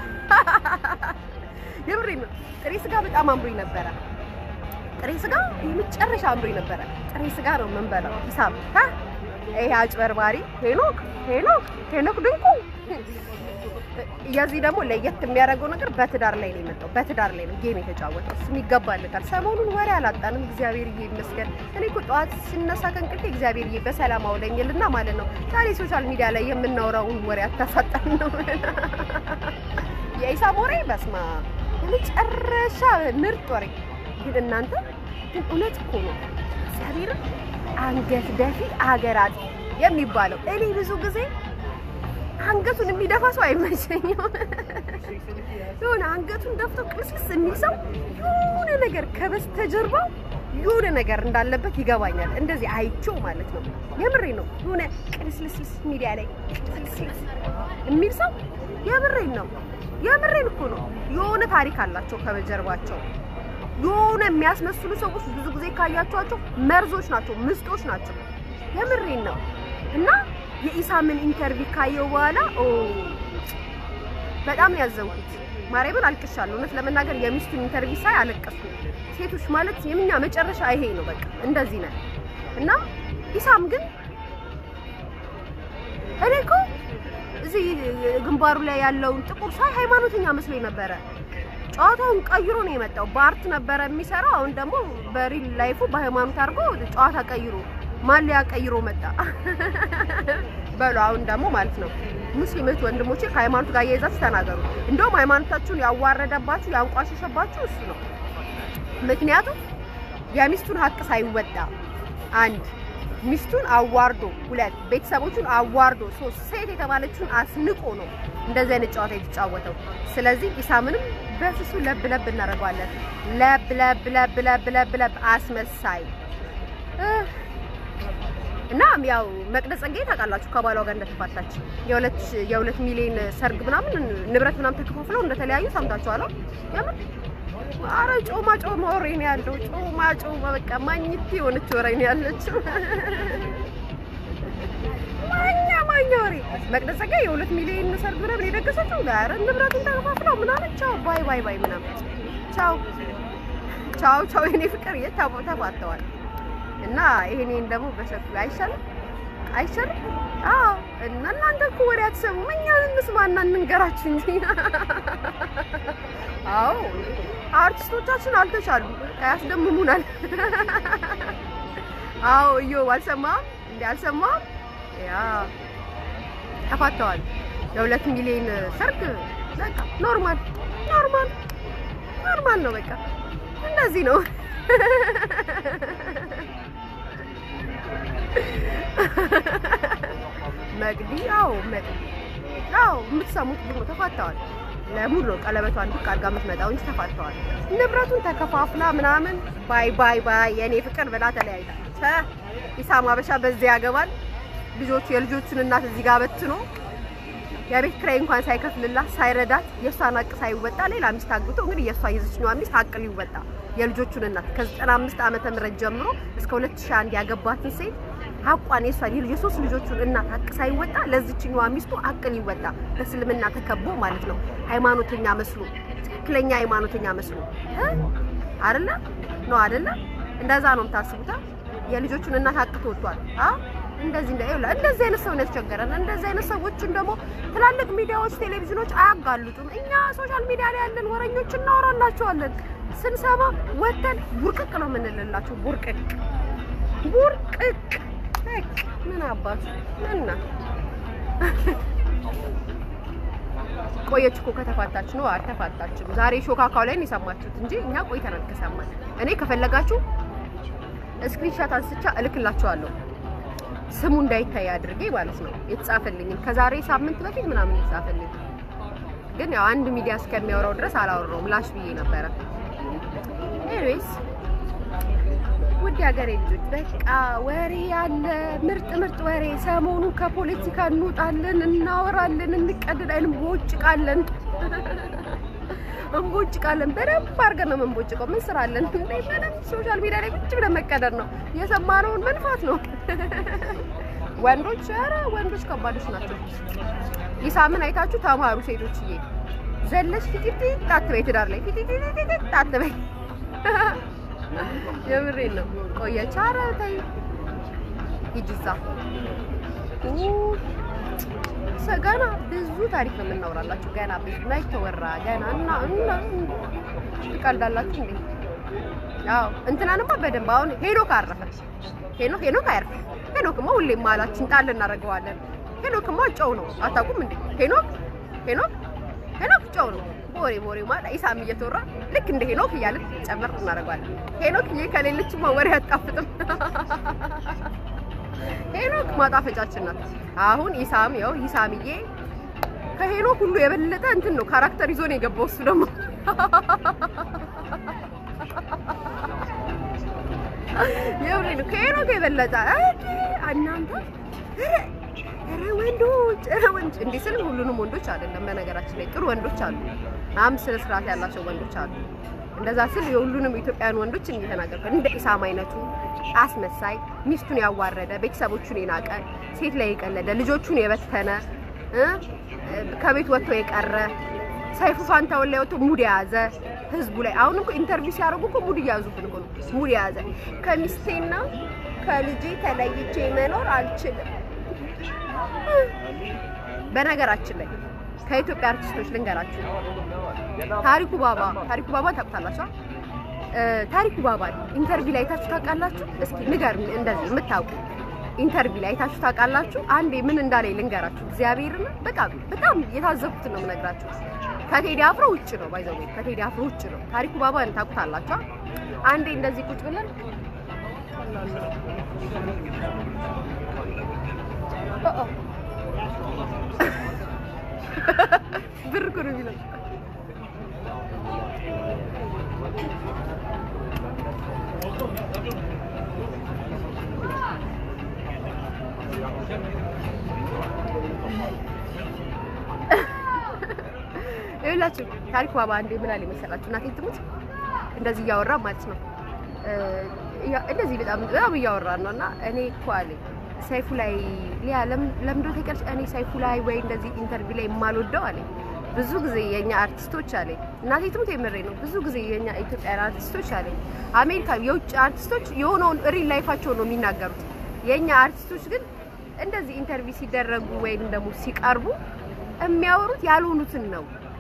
[SPEAKER 1] የምሬን ነው። ጥሬ ስጋ በጣም አምሮኝ ነበረ። ጥሬ ስጋ የመጨረሻ አምሮኝ ነበረ። ጥሬ ስጋ ነው የምንበላው። ኢሳም ሀ ይሄ አጭበርባሪ ሄኖክ ሄኖክ ሄኖክ ድንቁ የዚህ ደግሞ ለየት የሚያደርገው ነገር በትዳር ላይ ነው የመጣው። በትዳር ላይ ነው ጌም የተጫወተው። እሱም ይገባለታል። ሰሞኑን ወሬ አላጣንም፣ እግዚአብሔርዬ ይመስገን። እኔ እኮ ጠዋት ሲነሳ ከእንቅልፌ እግዚአብሔርዬ በሰላም አውለኝልና ማለት ነው። ዛሬ ሶሻል ሚዲያ ላይ የምናወራውን ወሬ አታሳጣን ነው የኢሳም ወሬ። በስማ የመጨረሻ ምርጥ ወሬ። ግን እናንተ ግን እውነት እኮ ነው እግዚአብሔርን አንገት ደፊ አገር አጥፊ የሚባለው እኔ ብዙ ጊዜ አንገቱን የሚደፋ ሰው አይመቸኝም። የሆነ አንገቱን ደፍቶ ቅልስልስ የሚል ሰው የሆነ ነገር ከበስተጀርባው የሆነ ነገር እንዳለበት ይገባኛል። እንደዚህ አይቼው ማለት ነው። የምሬ ነው። የሆነ ቅልስልስልስ ሚዲያ ላይ ቅልስልስ የሚል ሰው የምሬን ነው። የምሬን እኮ ነው። የሆነ ታሪክ አላቸው ከበጀርባቸው። የሆነ የሚያስመስሉ ሰዎች ብዙ ጊዜ ካያቸዋቸው መርዞች ናቸው፣ ምስጦች ናቸው። የምሬን ነው። እና የኢሳምን ኢንተርቪው ካየው በኋላ ኦ በጣም ነው ያዘንኩት። ማርያምን አልቅሻለሁ። እውነት ለመናገር የሚስቱን ኢንተርቪው ሳይ አለቀስኩ። ሴቶች ማለት የምኛ መጨረሻ ይሄ ነው፣ በቃ እንደዚህ ነን። እና ኢሳም ግን እኔ እኮ እዚህ ግንባሩ ላይ ያለውን ጥቁር ሳይ ሃይማኖተኛ መስሎኝ ነበረ። ጨዋታውን ቀይሮ ነው የመጣው። በአርት ነበረ የሚሰራው። አሁን ደግሞ በሪል ላይፉ በሃይማኖት አድርጎ ጨዋታ ቀይሮ ማሊያ ቀይሮ መጣ በሉ። አሁን ደግሞ ማለት ነው ሙስሊም እህት ወንድሞቼ ከሃይማኖት ጋር እያይዛችሁ ተናገሩ። እንደውም ሃይማኖታችሁን ያዋረደባችሁ ያንቋሸሸባችሁ እሱ ነው። ምክንያቱም የሚስቱን ሀቅ ሳይወጣ አንድ ሚስቱን አዋርዶ፣ ሁለት ቤተሰቦቹን አዋርዶ፣ ሶስት ሴት የተባለችውን አስንቆ ነው እንደዚህ አይነት ጨዋታ የተጫወተው። ስለዚህ ኢሳምንም በስሱ ለብ ለብ እናደርገዋለን። ለብ ለብ ለብ ለብ ለብ ለብ አስመሳይ እና ያው መቅደስ ጸጋዬ ታውቃላችሁ ከባሏ ጋር እንደተፋታች የሁለት የሁለት ሚሊዮን ሰርግ ምናምን ንብረት ምናምን ተከፋፍለው እንደተለያዩ ሰምታችኋል። የምር አረ ጮማ ጮማ ወሬ ነው ያለው። ጮማ ጮማ በቃ ማኝት የሆነች ወሬ ነው ያለችው። ማኛ ማኛ ወሬ መቅደስ ጸጋዬ የሁለት ሚሊዮን ሰርግ ምናምን የደገሰችው ኧረ ንብረቱን ተከፋፍለው ምናምን ቻው ባይ ባይ ባይ ምናምን ቻው ቻው ቻው የኔ ፍቅር የት ተፋተዋል። እና ይሄኔን ደግሞ በሰፊው አይሻልም አይሻልም? አዎ። እና እናንተ እኮ ወሬ አትሰሙም፣ እኛ እንስማና እንንገራችሁ እንጂ። አዎ አርቲስቶቻችን አልተቻሉ ያስደምሙናል። አዎ እዮ አልሰማም እንዴ አልሰማም? ያ ተፋተዋል። የሁለት ሚሊዮን ሰርግ በቃ ኖርማል ኖርማል ኖርማል ነው። በቃ እንደዚህ ነው። መቅዲ አዎ መቅዲ አዎ የምትሰሙት ደግሞ ተፋተዋል። ለሙሉ ነው ቀለበቷን ድቅ አድርጋ የምትመጣው እንጂ ተፋተዋል። ንብረቱን ተከፋፍላ ምናምን ባይ ባይ ባይ የኔ ፍቅር ብላ ተለያይታ ኢሳም አበሻ በዚህ ያገባል። ልጆቹ የልጆቹን እናት እዚህ ጋር በትኖ የቤት ኪራይ እንኳን ሳይከፍልላት ሳይረዳት የእሷን ሀቅ ሳይወጣ ሌላ ሚስት አግብቶ እንግዲህ የእሷ የዚችኛዋ ሚስት ሀቅ ሊወጣ የልጆቹን እናት ከ95 ዓመተ ምህረት ጀምሮ እስከ 2001 ያገባትን ሴት ሀቋን የእሷን የሶስት ልጆቹን እናት ሀቅ ሳይወጣ ለዚችኛዋ ሚስቱ ሀቅ ሊወጣ በእስልምና ተከቦ ማለት ነው። ሃይማኖተኛ መስሎ ትክክለኛ ሃይማኖተኛ መስሎ አይደለ ነው አይደለ? እንደዛ ነው የምታስቡታ። የልጆቹን እናት ሀቅ ተወጥቷል። አ እንደዚህ እንደ ይኸውልህ እንደዚህ አይነት ሰው ነው ያስቸገረን። እንደዚህ አይነት ሰዎችን ደግሞ ትላልቅ ሚዲያዎች፣ ቴሌቪዥኖች አያጋልጡም። እኛ ሶሻል ሚዲያ ላይ ያለን ወረኞች እናወራላቸዋለን። ስንሰማ ወተን ቡርቅቅ ነው የምንልላቸው። ቡርቅቅ ቡርቅቅ በቃ ምን አባቱ ምንና ቆየች እኮ ከተፋታች ነው። አልተፋታችም። ዛሬ ሾካካው ላይ ነው የሰማችሁት እንጂ እኛ ቆይተናል ከሰማን። እኔ ከፈለጋችሁ ስክሪንሻት አንስቻ እልክላችኋለሁ ስሙ እንዳይታይ አድርጌ ማለት ነው የተጻፈልኝን ከዛሬ ሳምንት በፊት ምናምን የተጻፈልኝ ግን ያው አንድ ሚዲያ እስከሚያወራው ድረስ አላወራውም ላሽ ብዬ ነበረ። ኤኒዌይስ ውድ ሀገሬ ልጆች በቃ ወሬ ያለ ምርጥ ምርጥ ወሬ። ሰሞኑን ከፖለቲካ እንውጣለን፣ እናወራለን፣ እንቀድዳለን፣ እንቦጭቃለን እንቦጭቃለን። በደንብ አድርገን ነው የምንቦጭቀው። ምን ስራ አለን? ምንም ሶሻል ሚዲያ ላይ ቁጭ ብለን መቀደር ነው። የሰማነውን መንፋት ነው። ወንዶች ኧረ ወንዶች ከባዶች ናቸው። ኢሳምን አይታችሁ ተማሩ ሴቶችዬ። ዘለሽ ፊቲቲ አትበይ፣ ትዳር ላይ ፊቲቲ አትበይ። የምሬን ነው። ቆየች። ኧረ ተይ ሂጂ እዛ ገና ብዙ ታሪክ ነው የምናወራላችሁ። ገና ብዙ ላይ ተወራ ገና እና እና ትቀልዳላችሁ እንዴ? አዎ እንትናንማ በደንብ አሁን ሄኖክ አረፈ። ሄኖክ ሄኖክ አያርፍ። ሄኖክማ ሁሌም ማላችን ጣል እናደርገዋለን። ሄኖክማ ጨው ነው አታውቁም እንዴ? ሄኖክ ሄኖክ ሄኖክ ጨው ነው። ቦሬ ቦሬ ማለት ኢሳም እየተወራ ልክ እንደ ሄኖክ እያልን ጨመር እናደርገዋለን። ሄኖክ ይሄ ከሌለችማ ወሬ አጣፍጥም። ሄኖክ ማጣፈጫችን ናት። አሁን ኢሳም ያው ኢሳምዬ ከሄኖክ ሁሉ የበለጠ እንትን ነው ካራክተር ይዞ ነው የገባው። እሱ ደግሞ የምሬን ነው። ከሄኖክ የበለጠ እንዴ እናንተ ኧረ ኧረ ወንዶች ኧረ ወንዶች እንዲህ ስል ሁሉንም ወንዶች አይደለም። በነገራችን ላይ ጥሩ ወንዶች አሉ፣ አምስት ስነ ስርዓት ያላቸው ወንዶች አሉ። እንደዛ ስል የሁሉንም ኢትዮጵያውያን ወንዶች እየተናገርኩ እንደ ኢሳም አይነቱ አስመሳይ፣ ሚስቱን ያዋረደ፣ ቤተሰቦቹን የናቀ፣ ሴት ላይ የቀለደ፣ ልጆቹን የበተነ እ ከቤት ወጥቶ የቀረ ሰይፉ ፋንታውን ላይ ወጥቶ ሙድ የያዘ ህዝቡ ላይ አሁን እኮ ኢንተርቪው ሲያደርጉ እኮ ሙድ እያያዙብን እኮ ነው። ሙድ የያዘ ከሚስቴና ከልጄ ተለይቼ መኖር አልችልም። በነገራችን ላይ ከኢትዮጵያ አርቲስቶች ልንገራችሁ፣ ታሪኩ ባባ ታሪኩ ባባ ታውቁታላችሁ? ታሪኩ ባባ ኢንተርቪው ላይ አይታችሁ ታውቃላችሁ? እስኪ ንገሩኝ፣ እንደዚህ የምታውቁ ኢንተርቪው ላይ አይታችሁ ታውቃላችሁ? አንዴ ምን እንዳለኝ ልንገራችሁ። እግዚአብሔርን በጣም በጣም የታዘብኩትን ነው የምነግራችሁ። ከቴዲ አፍሮ ውጭ ነው ባይዘው ከቴዲ አፍሮ ውጭ ነው። ታሪኩ ባባን ታውቁታላችሁ? አንዴ እንደዚህ ቁጭ ብለን ብር እኮ ነው የሚለው ይኸውላችሁ ታሪኩ ባባ አንዴ ምን አለ መሰላችሁ? እናቴ ትሙት እንደዚህ እያወራ ማለት ነው እንደዚህ በጣም በጣም እያወራን ነው እና እኔ እኮ አለኝ ሰይፉ ላይ ሊያ ለምንድነው ተቀርጭ እኔ ሰይፉ ላይ ወይ እንደዚህ ኢንተርቪው ላይ የማልወደው አለኝ ብዙ ጊዜ የኛ አርቲስቶች አለኝ እናቴ ትሙት የምሬ ነው ብዙ ጊዜ የኛ ኢትዮጵያን አርቲስቶች አለኝ አሜሪካ የውጭ አርቲስቶች የሆነውን ሪል ላይፋቸው ነው የሚናገሩት የኛ አርቲስቶች ግን እንደዚህ ኢንተርቪው ሲደረጉ ወይም ደግሞ ሲቀርቡ የሚያወሩት ያልሆኑትን ነው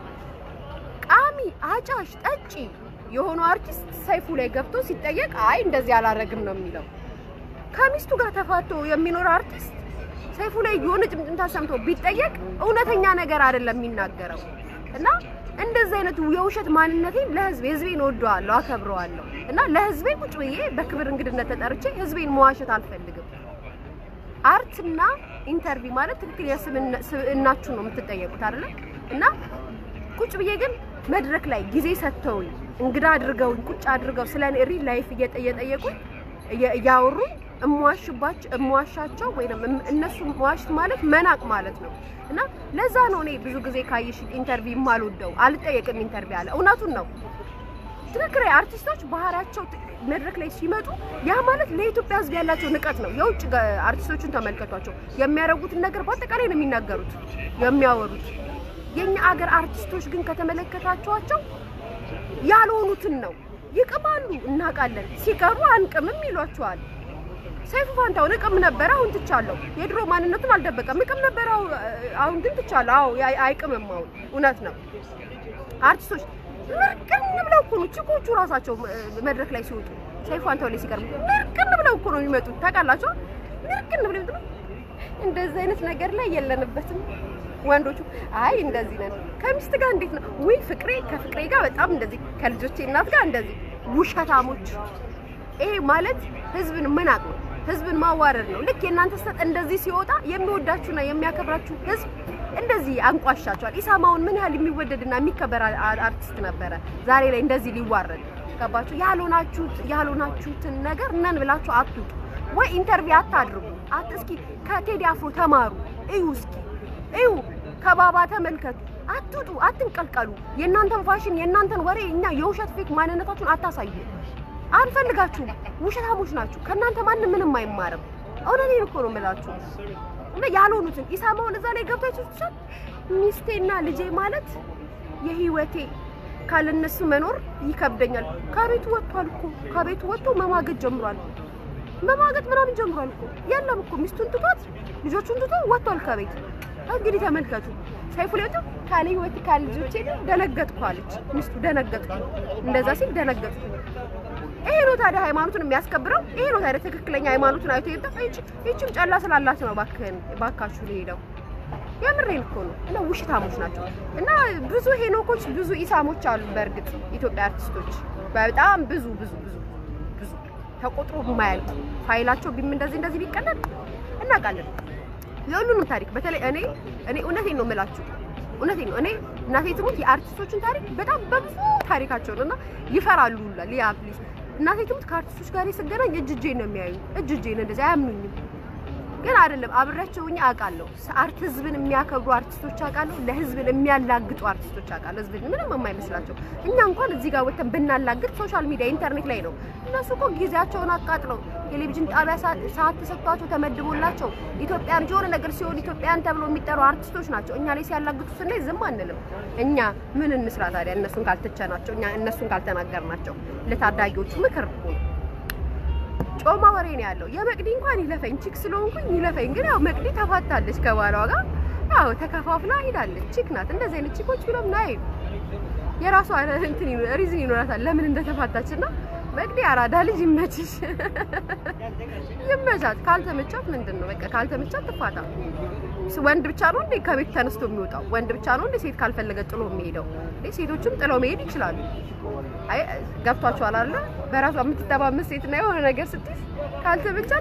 [SPEAKER 1] ቃሚ አጫሽ ጠጪ የሆኑ አርቲስት ሰይፉ ላይ ገብቶ ሲጠየቅ አይ እንደዚህ አላረግም ነው የሚለው። ከሚስቱ ጋር ተፋቶ የሚኖር አርቲስት ሰይፉ ላይ የሆነ ጭምጭምታ ሰምቶ ቢጠየቅ እውነተኛ ነገር አይደለም የሚናገረው እና እንደዚህ አይነቱ የውሸት ማንነቴን ለህዝብ ህዝቤን እወደዋለሁ፣ አከብረዋለሁ እና ለህዝቤ ቁጭ ብዬ በክብር እንግድነት ተጠርቼ ህዝቤን መዋሸት አልፈልግም። አርትና ኢንተርቪው ማለት ትክክል የስብዕናችሁ ነው የምትጠየቁት አይደለ እና ቁጭ ብዬ ግን መድረክ ላይ ጊዜ ሰጥተውኝ እንግዳ አድርገውኝ ቁጭ አድርገው ስለ እኔ ሪል ላይፍ እየጠየቁኝ እያወሩ እሟሽባቸው እሟሻቸው ወይም እነሱ መዋሽት ማለት መናቅ ማለት ነው እና ለዛ ነው እኔ ብዙ ጊዜ ካየሽ ኢንተርቪው የማልወደው አልጠየቅም። ኢንተርቪው አለ እውነቱን ነው። ትክክል አርቲስቶች ባህሪያቸው መድረክ ላይ ሲመጡ ያ ማለት ለኢትዮጵያ ሕዝብ ያላቸው ንቀት ነው። የውጭ አርቲስቶችን ተመልከቷቸው። የሚያደርጉትን ነገር በአጠቃላይ ነው የሚናገሩት የሚያወሩት። የኛ አገር አርቲስቶች ግን ከተመለከታቸዋቸው ያልሆኑትን ነው ይቅማሉ። እናውቃለን። ሲቀሩ አንቅምም ይሏቸዋል። ሰይፉ ፋንታውን እቅም ነበረ፣ አሁን ትቻለሁ። የድሮ ማንነቱን አልደበቀም። እቅም ነበረ፣ አሁን ግን ትቻለሁ። አዎ አይቅምም። አሁን እውነት ነው። አርቲስቶች ምርቅን ብለው እኮ ነው ቺኮቹ ራሳቸው መድረክ ላይ ሲወጡ ሰይፉ ፋንታውን ላይ ሲቀርቡ ምርቅን ብለው እኮ ነው የሚመጡት። ታውቃላችሁ? ምርቅን ብለው ይመጡ። እንደዚህ አይነት ነገር ላይ የለንበትም። ወንዶቹ አይ እንደዚህ ነን። ከሚስት ጋር እንዴት ነው? ውይ ፍቅሬ ከፍቅሬ ጋር በጣም እንደዚህ፣ ከልጆቼ እናት ጋር እንደዚህ። ውሸታሞች። ይሄ ማለት ህዝብን መናቅ ነው፣ ህዝብን ማዋረድ ነው። ልክ የእናንተ ስህተት እንደዚህ ሲወጣ የሚወዳችሁና የሚያከብራችሁ ህዝብ እንደዚህ አንቋሻቸዋል። ኢሳማውን ምን ያህል የሚወደድና የሚከበር አርቲስት ነበረ፣ ዛሬ ላይ እንደዚህ ሊዋረድ ገባችሁ? ያልሆናችሁት ያልሆናችሁትን ነገር ነን ብላችሁ አትውጡ፣ ወይ ኢንተርቪው አታድርጉ። አት እስኪ ከቴዲ አፍሮ ተማሩ፣ እዩ እስኪ እዩ ከባባ ተመልከቱ። አትውጡ፣ አትንቀልቀሉ። የእናንተን ፋሽን የእናንተን ወሬ እኛ የውሸት ፌክ ማንነታችሁን አታሳዩ። አንፈልጋችሁም። ውሸታሞች ናችሁ። ከእናንተ ማንም ምንም አይማርም። እውነቴን እኮ ነው የምላችሁ። እና ያልሆኑትን ኢሳማውን እዛ ላይ ገብቶ ይችላል። ሚስቴና ልጄ ማለት የህይወቴ ካለነሱ መኖር ይከብደኛል። ከቤቱ ወጥቷል እኮ ከቤቱ ወጥቶ መማገጥ ጀምሯል። መማገጥ ምናምን ጀምሯል እኮ የለም እኮ ሚስቱን ትቷት ልጆቹን ትቶ ወጥቷል ከቤት እንግዲህ ተመልከቱ። ሰይፉ ላይ ወጥቶ ካለ ህይወት ካለ ልጆቼ ደነገጥኩ አለች ሚስቱ። ደነገጥኩ እንደዛ ሲል ደነገጥኩ። ይሄ ነው ታዲያ ሃይማኖቱን የሚያስከብረው? ይሄ ነው ታዲያ ትክክለኛ ሃይማኖቱን አይቶ ይጣ ይቺ ይቺም ጨላ ስላላት ነው ባክህን ባካችሁ ሊሄደው የምሬን እኮ ነው። እና ውሽታሞች ናቸው። እና ብዙ ሄኖኮች ብዙ ኢሳሞች አሉ። በእርግጥ ኢትዮጵያ አርቲስቶች በጣም ብዙ ብዙ ብዙ ብዙ ተቆጥሮ የማያልቅ ፋይላቸው ቢም እንደዚህ እንደዚህ ቢቀለል እናውቃለን የሁሉንም ታሪክ በተለይ እኔ እኔ እውነቴን ነው የምላችሁ፣ እውነቴን ነው። እኔ እናቴ ትሙት የአርቲስቶችን ታሪክ በጣም በብዙ ታሪካቸውን እና ይፈራሉ ሁላ ሊያ ፕሊዝ እናቴ ትሙት ከአርቲስቶች ጋር ስገናኝ እጅ እጄን ነው የሚያዩ እጅ እጄን እንደዚህ አያምኑኝም። ግን አይደለም አብሬያቸው ሆኜ አውቃለሁ። አርት ህዝብን የሚያከብሩ አርቲስቶች አውቃለሁ። ለህዝብን የሚያላግጡ አርቲስቶች አውቃለሁ። ህዝብን ምንም የማይመስላቸው እኛ እንኳን እዚህ ጋር ወጥተን ብናላግጥ ሶሻል ሚዲያ ኢንተርኔት ላይ ነው። እነሱ እኮ ጊዜያቸውን አቃጥለው ቴሌቪዥን ጣቢያ ሰዓት ተሰጥቷቸው ተመድቦላቸው ኢትዮጵያን የሆነ ነገር ሲሆን ኢትዮጵያን ተብሎ የሚጠሩ አርቲስቶች ናቸው። እኛ ላይ ሲያላግጡ ስናይ ዝም አንልም። እኛ ምን እንስራ ታዲያ? እነሱን ካልተቸናቸው፣ እኛ እነሱን ካልተናገርናቸው ለታዳጊዎቹ ምክር እኮ ነው። ጮማ ወሬ ነው ያለው። የመቅዲ እንኳን ይለፈኝ ቺክ ስለሆንኩኝ ይለፈኝ። ግን ያው መቅዲ ተፋታለች ከባሏ ጋር ያው ተከፋፍላ ሄዳለች። ቺክ ናት። እንደዚህ አይነት ቺኮች ብሎም ናይ የራሷ እንትን ሪዝን ይኖራታል ለምን እንደተፋታች እና መቅዲ አራዳ ልጅ ይመችሽ፣ ይመቻት። ካልተመቻት ምንድን ነው በቃ ካልተመቻት ትፋታ። ወንድ ብቻ ነው እንዴ ከቤት ተነስቶ የሚወጣው? ወንድ ብቻ ነው እንዴ ሴት ካልፈለገ ጥሎ የሚሄደው? ሴቶችም ጥለው መሄድ ይችላሉ። አይ ገብቷችኋል አይደል? በራሷ የምትተማመን ሴት እና የሆነ ነገር ስትይዝ ካልተመቻት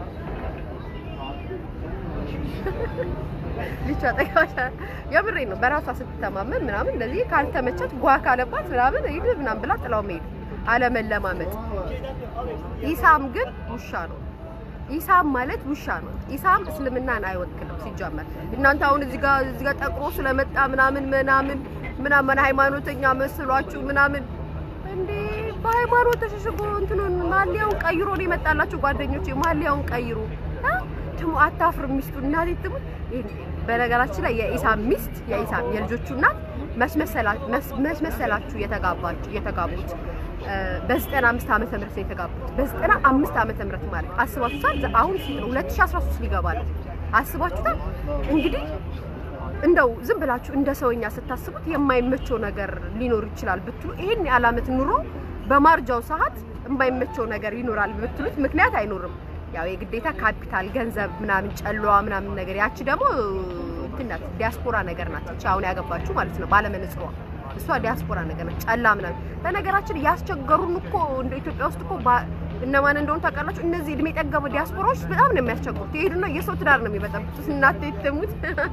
[SPEAKER 1] ልጇ ጠቃሻ የምሬ ነው። በራሷ ስትተማመን ምናምን እንደዚህ ካልተመቻት ጓ ካለባት ምናምን ሂድ ምናምን ብላ ጥላው መሄድ አለመለማመጥ። ኢሳም ግን ውሻ ነው። ኢሳም ማለት ውሻ ነው። ኢሳም እስልምናን አይወክልም ሲጀመር። እናንተ አሁን እዚህ ጋር እዚህ ጋር ጠቁሮ ስለመጣ ምናምን ምናምን ምናምን ሃይማኖተኛ መስሏችሁ ምናምን እንዴ በሃይማኖት ተሸሽጎ እንትኑን ማሊያውን ቀይሮ ነው የመጣላችሁ ጓደኞቼ። ማሊያውን ቀይሮ ትሙ አታፍርም ሚስቱ እናቴ ትሙ። በነገራችን ላይ የኢሳም ሚስት የኢሳም የልጆቹ እናት መስመሰላችሁ የተጋባችሁ የተጋቡት በዘጠና አምስት ዓመተ ምህረት ነው የተጋቡት። በዘጠና አምስት ዓመተ ምህረት ማለት አስባችሁታል? አሁን ስንት ነው? 2013 ሊገባ ነው። አስባችሁታል? እንግዲህ እንደው ዝም ብላችሁ እንደ ሰውኛ ስታስቡት የማይመቸው ነገር ሊኖር ይችላል ብትሉ ይሄን ያህል ዓመት ኑሮ በማርጃው ሰዓት የማይመቸው ነገር ይኖራል ብትሉት ምክንያት አይኖርም። ያው የግዴታ ካፒታል ገንዘብ ምናምን ጨለዋ ምናምን ነገር ያቺ ደግሞ እንትን ናት፣ ዲያስፖራ ነገር ናት። እቺ አሁን ያገባችሁ ማለት ነው ባለመነጽሯ እሷ ዲያስፖራ ነገር ናት፣ ጨላ ምናምን። በነገራችን ያስቸገሩን እኮ እንደ ኢትዮጵያ ውስጥ እኮ እነማን እንደሆኑ ታውቃላችሁ? እነዚህ እድሜ ጠገብ ዲያስፖራዎች በጣም ነው የሚያስቸግሩት። ይሄዱና የሰው ትዳር ነው የሚበጠብጡት። እናቴ ትሙት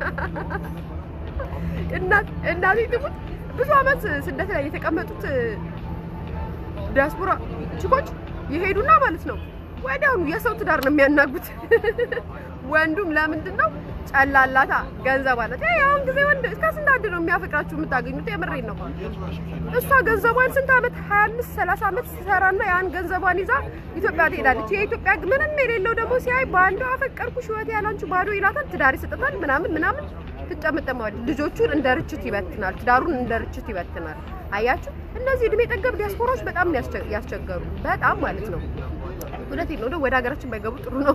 [SPEAKER 1] እናቴ ትሙት ብዙ አመት ስደት ላይ የተቀመጡት ዲያስፖራ ችኮች ይሄዱና ማለት ነው ወዲያውኑ የሰው ትዳር ነው የሚያናጉት። ወንዱም ለምንድን ነው ጨላላታ ገንዘብ አላት። ያ አሁን ጊዜ ወንድ ከስንት አንድ ነው የሚያፈቅራችሁ የምታገኙት። የምሬን ነው። እሷ ገንዘቧን ስንት አመት 25 30 አመት ሲሰራና ያን ገንዘቧን ይዛ ኢትዮጵያ ትሄዳለች። የኢትዮጵያ ምንም የሌለው ደግሞ ሲያይ በአንዱ አፈቀርኩሽ ህይወት ያላንቺ ባዶ ይላታል። ትዳር ይሰጣታል ምናምን ምናምን ትጨምጠማለች። ልጆቹን እንደ ርችት ይበትናል። ትዳሩን እንደ ርችት ይበትናል። አያችሁ፣ እነዚህ እድሜ ጠገብ ዲያስፖራዎች በጣም ያስቸገሩ በጣም ማለት ነው። እውነቴን ነው። ወደ ሀገራችን ባይገቡ ጥሩ ነው።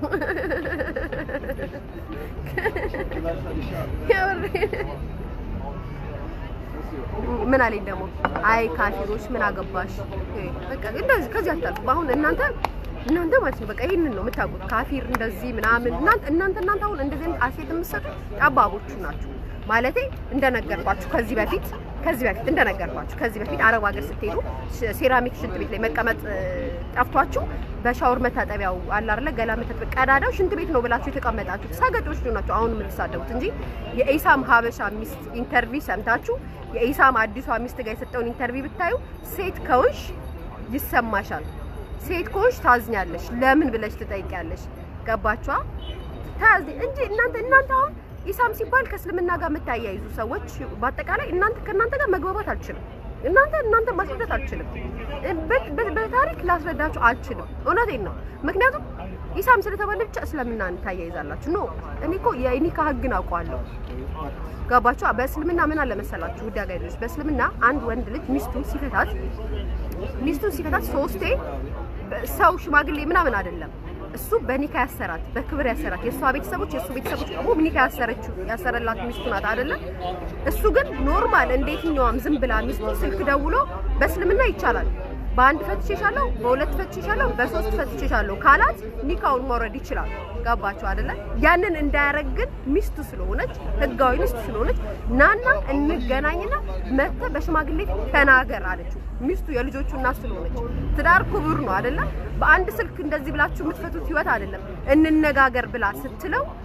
[SPEAKER 1] ምን አለኝ ደግሞ አይ ካፊሮች ምን አገባሽ? በቃ እንደዚህ ከዚህ አታልፉ። አሁን እናንተ እናንተ ማለት ነው በቃ ይሄንን ነው የምታውቁት። ካፊር እንደዚህ ምናምን እናንተ እናንተ እናንተ አሁን እንደዚህ አይነት አሴት የምትሰጡት ጠባቦቹ ናችሁ። ማለቴ እንደነገርኳችሁ ከዚህ በፊት ከዚህ በፊት እንደነገርኳችሁ ከዚህ በፊት አረብ ሀገር ስትሄዱ ሴራሚክ ሽንት ቤት ላይ መቀመጥ ጠፍቷችሁ በሻወር መታጠቢያው አለ አይደለ ገላ መታጠቢያ ቀዳዳው ሽንት ቤት ነው ብላችሁ የተቀመጣችሁት ሰገጦች ናቸው አሁን የምትሳደቡት እንጂ የኢሳም ሀበሻ ሚስት ኢንተርቪው ሰምታችሁ የኢሳም አዲሷ ሚስት ጋር የሰጠውን ኢንተርቪው ብታዩ ሴት ከውሽ ይሰማሻል። ሴት ከውሽ ታዝኛለሽ። ለምን ብለሽ ትጠይቂያለሽ። ገባችኋ? ታዝ እንጂ እናንተ እናንተ አሁን ኢሳም ሲባል ከእስልምና ጋር የምታያይዙ ሰዎች በአጠቃላይ እናንተ ከእናንተ ጋር መግባባት አልችልም። እናንተ እናንተ ማስረዳት አልችልም። በታሪክ ላስረዳችሁ አልችልም። እውነቴን ነው። ምክንያቱም ኢሳም ስለተባለ ብቻ እስልምናን ታያይዛላችሁ። ኖ እኔ እኮ የኒካ ህግን አውቀዋለሁ። ገባችሁ? በእስልምና ምን አለ መሰላችሁ ውድ አጋይሎች፣ በእስልምና አንድ ወንድ ልጅ ሚስቱን ሲፈታት ሚስቱን ሲፈታት ሶስቴ ሰው ሽማግሌ ምናምን አይደለም እሱ በኒካ ያሰራት በክብር ያሰራት የእሷ ቤተሰቦች የእሱ ቤተሰቦች ደግሞ ኒካ ያሰረችው ያሰረላት ሚስቱ ናት አይደለ? እሱ ግን ኖርማል እንደ የትኛዋም ዝም ብላ ሚስቱ ስልክ ደውሎ በእስልምና ይቻላል በአንድ ፈትሼሻለሁ፣ በሁለት ፈትሼሻለሁ፣ በሶስት ፈትሼሻለሁ ካላት ኒካውን መውረድ ይችላል። ገባችሁ አይደለ? ያንን እንዳያረግ ግን ሚስቱ ስለሆነች ህጋዊ ሚስቱ ስለሆነች ናና እንገናኝና መተ በሽማግሌ ተናገር አለችው። ሚስቱ የልጆቹ እናት ስለሆነች ትዳር ክቡር ነው አይደለ? በአንድ ስልክ እንደዚህ ብላችሁ የምትፈቱት ህይወት አይደለም። እንነጋገር ብላ ስትለው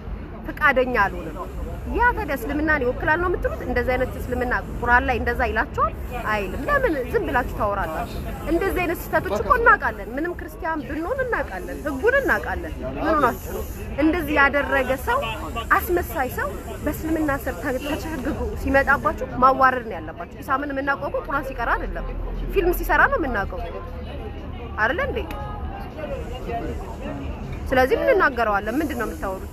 [SPEAKER 1] ፍቃደኛ አልሆነም። ያ ታዲያ እስልምናን ይወክላል ነው የምትሉት? እንደዚህ አይነት እስልምና ቁርአን ላይ እንደዛ ይላቸዋል አይልም። ለምን ዝም ብላችሁ ታወራላችሁ? እንደዚህ አይነት ስህተቶች እኮ እናውቃለን። ምንም ክርስቲያን ብንሆን እናውቃለን፣ ህጉን እናውቃለን። ምን ሆናችሁ ነው? እንደዚህ ያደረገ ሰው አስመሳይ ሰው በእስልምና ስር ተቸግጎ ሲመጣባችሁ ማዋረድ ነው ያለባችሁ። ኢሳምን የምናውቀው እኮ ቁርአን ሲቀራ አይደለም፣ ፊልም ሲሰራ ነው የምናውቀው አይደለ እንዴ? ስለዚህ ምን እናገረዋለን? ምንድን ነው የምታወሩት?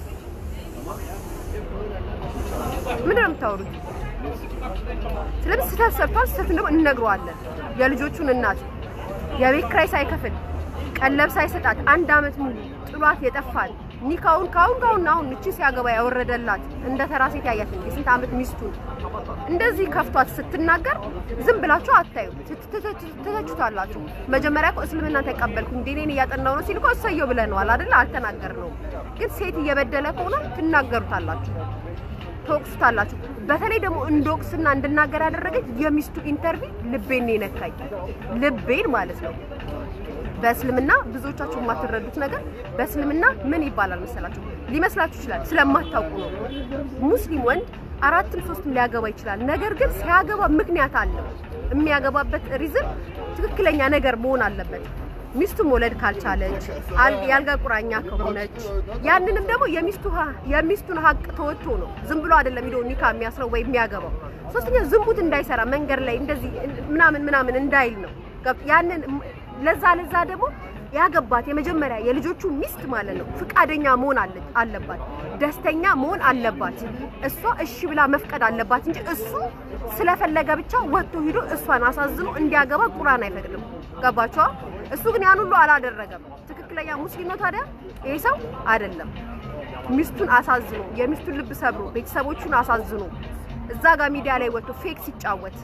[SPEAKER 1] ምንድን ነው የምታወሩት? ስለዚህ ስህተት ሰርቷል። ስህተትን ደግሞ እንነግረዋለን። የልጆቹን እናት የቤት ኪራይ ሳይከፍል ቀለብ ሳይሰጣት አንድ አመት ሙሉ ጥሏት የጠፋል ኒካውን ካሁን ካሁን አሁን እቺ ሲያገባ ያወረደላት እንደ ተራ ሴት ያያት የስንት አመት ሚስቱን እንደዚህ ከፍቷት ስትናገር ዝም ብላችሁ አታዩ፣ ትተቹታላችሁ። መጀመሪያ እኮ እስልምና ተቀበልኩ እንዴ እኔን እያጠናው ነው ሲል እኮ እሰየው ብለነዋል አይደል? አልተናገርነውም። ግን ሴት እየበደለ ከሆነ ትናገሩታላችሁ፣ ትወቅሱታላችሁ። በተለይ ደግሞ እንዶቅስና እንድናገር ያደረገች የሚስቱ ኢንተርቪው ልቤን ነው የነካኝ፣ ልቤን ማለት ነው። በእስልምና ብዙዎቻችሁ የማትረዱት ነገር በእስልምና ምን ይባላል መሰላችሁ? ሊመስላችሁ ይችላል ስለማታውቁ ነው። ሙስሊም ወንድ አራትም ሶስትም ሊያገባ ይችላል። ነገር ግን ሲያገባ ምክንያት አለው። የሚያገባበት ሪዝን ትክክለኛ ነገር መሆን አለበት። ሚስቱ መውለድ ካልቻለች፣ የአልጋ ቁራኛ ከሆነች፣ ያንንም ደግሞ የሚስቱ የሚስቱን ሀቅ ተወጥቶ ነው። ዝም ብሎ አይደለም ሄዶ ኒካ የሚያስረው ወይ የሚያገባው። ሶስተኛ ዝንቡት እንዳይሰራ መንገድ ላይ እንደዚህ ምናምን ምናምን እንዳይል ነው። ያንን ለዛ ለዛ ደግሞ ያገባት የመጀመሪያ የልጆቹ ሚስት ማለት ነው ፍቃደኛ መሆን አለባት፣ ደስተኛ መሆን አለባት። እሷ እሺ ብላ መፍቀድ አለባት እንጂ እሱ ስለፈለገ ብቻ ወጥቶ ሂዶ እሷን አሳዝኖ እንዲያገባ ቁርአን አይፈቅድም። ገባችኋ? እሱ ግን ያን ሁሉ አላደረገም። ትክክለኛ ሙስሊም ነው ታዲያ ይሄ ሰው አይደለም። ሚስቱን አሳዝኖ የሚስቱን ልብ ሰብሮ ቤተሰቦቹን አሳዝኖ እዛ ጋር ሚዲያ ላይ ወጥቶ ፌክ ሲጫወት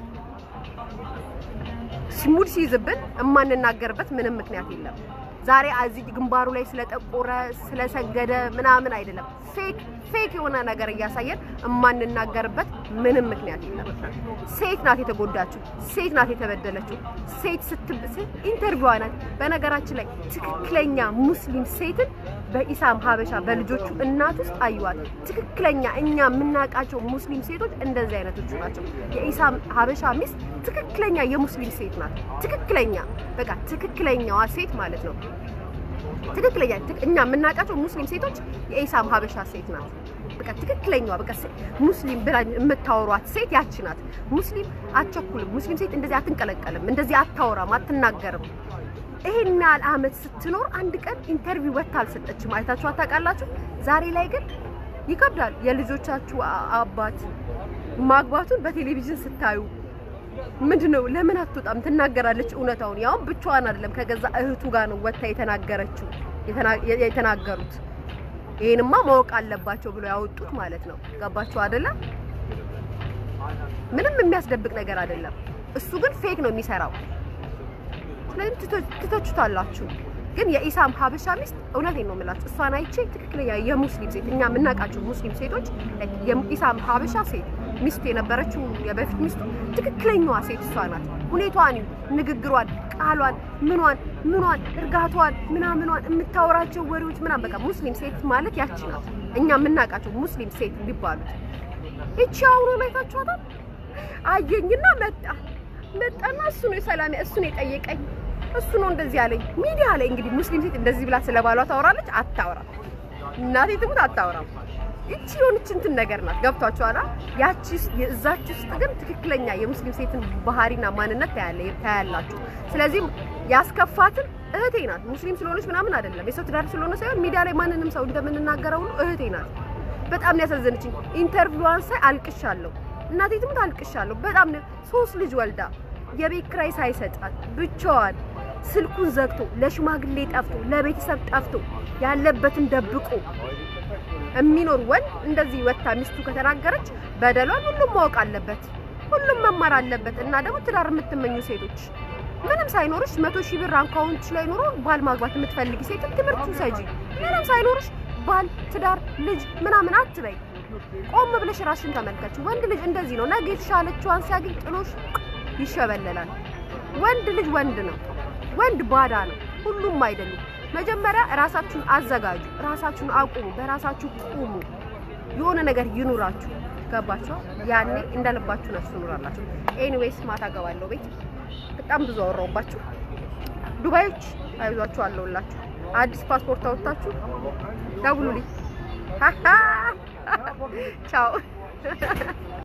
[SPEAKER 1] ሙድ ሲይዝብን የማንናገርበት ምንም ምክንያት የለም። ዛሬ እዚህ ግንባሩ ላይ ስለጠቆረ ስለሰገደ ምናምን አይደለም። ፌክ ፌክ የሆነ ነገር እያሳየን የማንናገርበት ምንም ምክንያት የለም። ሴት ናት የተጎዳችው፣ ሴት ናት የተበደለችው። ሴት ስትብስ ኢንተርቪዋ ናት። በነገራችን ላይ ትክክለኛ ሙስሊም ሴትን በኢሳም ሀበሻ በልጆቹ እናት ውስጥ አዩዋት። ትክክለኛ እኛ የምናውቃቸው ሙስሊም ሴቶች እንደዚህ አይነቶቹ ናቸው። የኢሳም ሀበሻ ሚስት ትክክለኛ የሙስሊም ሴት ናት። ትክክለኛ በቃ ትክክለኛዋ ሴት ማለት ነው። ትክክለኛ እኛ የምናውቃቸው ሙስሊም ሴቶች የኢሳም ሀበሻ ሴት ናት። በቃ ትክክለኛዋ በቃ ሙስሊም ብላ የምታወሯት ሴት ያቺ ናት። ሙስሊም አትቸኩልም። ሙስሊም ሴት እንደዚህ አትንቀለቀልም፣ እንደዚህ አታወራም፣ አትናገርም። ይሄን ያህል አመት ስትኖር አንድ ቀን ኢንተርቪው ወጥታ አልሰጠችም። አይታችሁ አታውቃላችሁ? ዛሬ ላይ ግን ይከብዳል። የልጆቻችሁ አባት ማግባቱን በቴሌቪዥን ስታዩ ምንድን ነው ለምን አትወጣም? ትናገራለች እውነታውን። ያውም ብቻዋን አይደለም ከገዛ እህቱ ጋር ነው ወጥታ የተናገረችው የተናገሩት። ይሄንማ ማወቅ አለባቸው ብሎ ያወጡት ማለት ነው። ገባችሁ አይደለ? ምንም የሚያስደብቅ ነገር አይደለም። እሱ ግን ፌክ ነው የሚሰራው። ስለዚህ ትተቹታላችሁ። ግን የኢሳም ሀበሻ ሚስት እውነቴን ነው የምላችሁ፣ እሷን አይቼ ትክክለኛ የሙስሊም ሴት እኛ የምናውቃቸው ሙስሊም ሴቶች የኢሳም ሀበሻ ሴት ሚስቱ የነበረችው የበፊት ሚስቱ ትክክለኛዋ ሴት እሷ ናት። ሁኔቷን፣ ንግግሯን፣ ቃሏን፣ ምኗን ምኗን እርጋቷን ምናምኗን የምታወራቸው ወሬዎች ምናምን በቃ ሙስሊም ሴት ማለት ያቺ ናት። እኛ የምናውቃቸው ሙስሊም ሴት የሚባሉት ይቺ አሁኑ ላይ ታችኋታል። አየኝና መጣ መጣና እሱ ነው የሰላም እሱ ነው የጠየቀኝ እሱ ነው እንደዚህ ያለኝ። ሚዲያ ላይ እንግዲህ ሙስሊም ሴት እንደዚህ ብላ ስለባሏ ታወራለች? አታወራም። እናቴ ትሙት አታወራም። እቺ የሆነች እንትን ነገር ናት። ገብቷችኋል? ያቺ እዛች ውስጥ ግን ትክክለኛ የሙስሊም ሴትን ባህሪና ማንነት ታያላችሁ። ስለዚህ ያስከፋትን እህቴ ናት። ሙስሊም ስለሆነች ምናምን አይደለም፣ የሰው ትዳር ስለሆነ ሳይሆን ሚዲያ ላይ ማንንም ሰው እንደምንናገረው ሁሉ እህቴ ናት። በጣም ነው ያሳዘነችኝ። ኢንተርቪዋን ሳይ አልቅሻለሁ። እናቴ ትሙት አልቅሻለሁ። በጣም ነው ሶስት ልጅ ወልዳ የቤት ኪራይ ሳይሰጣት ብቻዋን ስልኩን ዘግቶ ለሽማግሌ ጠፍቶ ለቤተሰብ ጠፍቶ ያለበትን ደብቆ የሚኖር ወንድ እንደዚህ ወታ ሚስቱ ከተናገረች በደሏን ሁሉም ማወቅ አለበት፣ ሁሉም መማር አለበት። እና ደግሞ ትዳር የምትመኙ ሴቶች ምንም ሳይኖርሽ መቶ ሺህ ብር አካውንትሽ ላይ ኖሮ ባል ማግባት የምትፈልጊ ሴት ትምህርት ውሰጂ። ምንም ሳይኖርሽ ባል፣ ትዳር፣ ልጅ ምናምን አትበይ። ቆም ብለሽ ራስሽን ተመልከች። ወንድ ልጅ እንደዚህ ነው። ነገ የተሻለችዋን ሲያገኝ ጥሎሽ ይሸበለላል። ወንድ ልጅ ወንድ ነው። ወንድ ባዳ ነው። ሁሉም አይደሉም። መጀመሪያ ራሳችሁን አዘጋጁ፣ ራሳችሁን አቁሙ፣ በራሳችሁ ቁሙ። የሆነ ነገር ይኑራችሁ። ገባችሁ? ያኔ እንደልባችሁ ነፍሱ ኑራላችሁ። ኤኒዌይስ ማታ ገባለሁ ቤት። በጣም ብዙ አወራሁባችሁ። ዱባዮች አይዟችሁ፣ አለሁላችሁ። አዲስ ፓስፖርት አወጣችሁ ደውሉልኝ። ቻው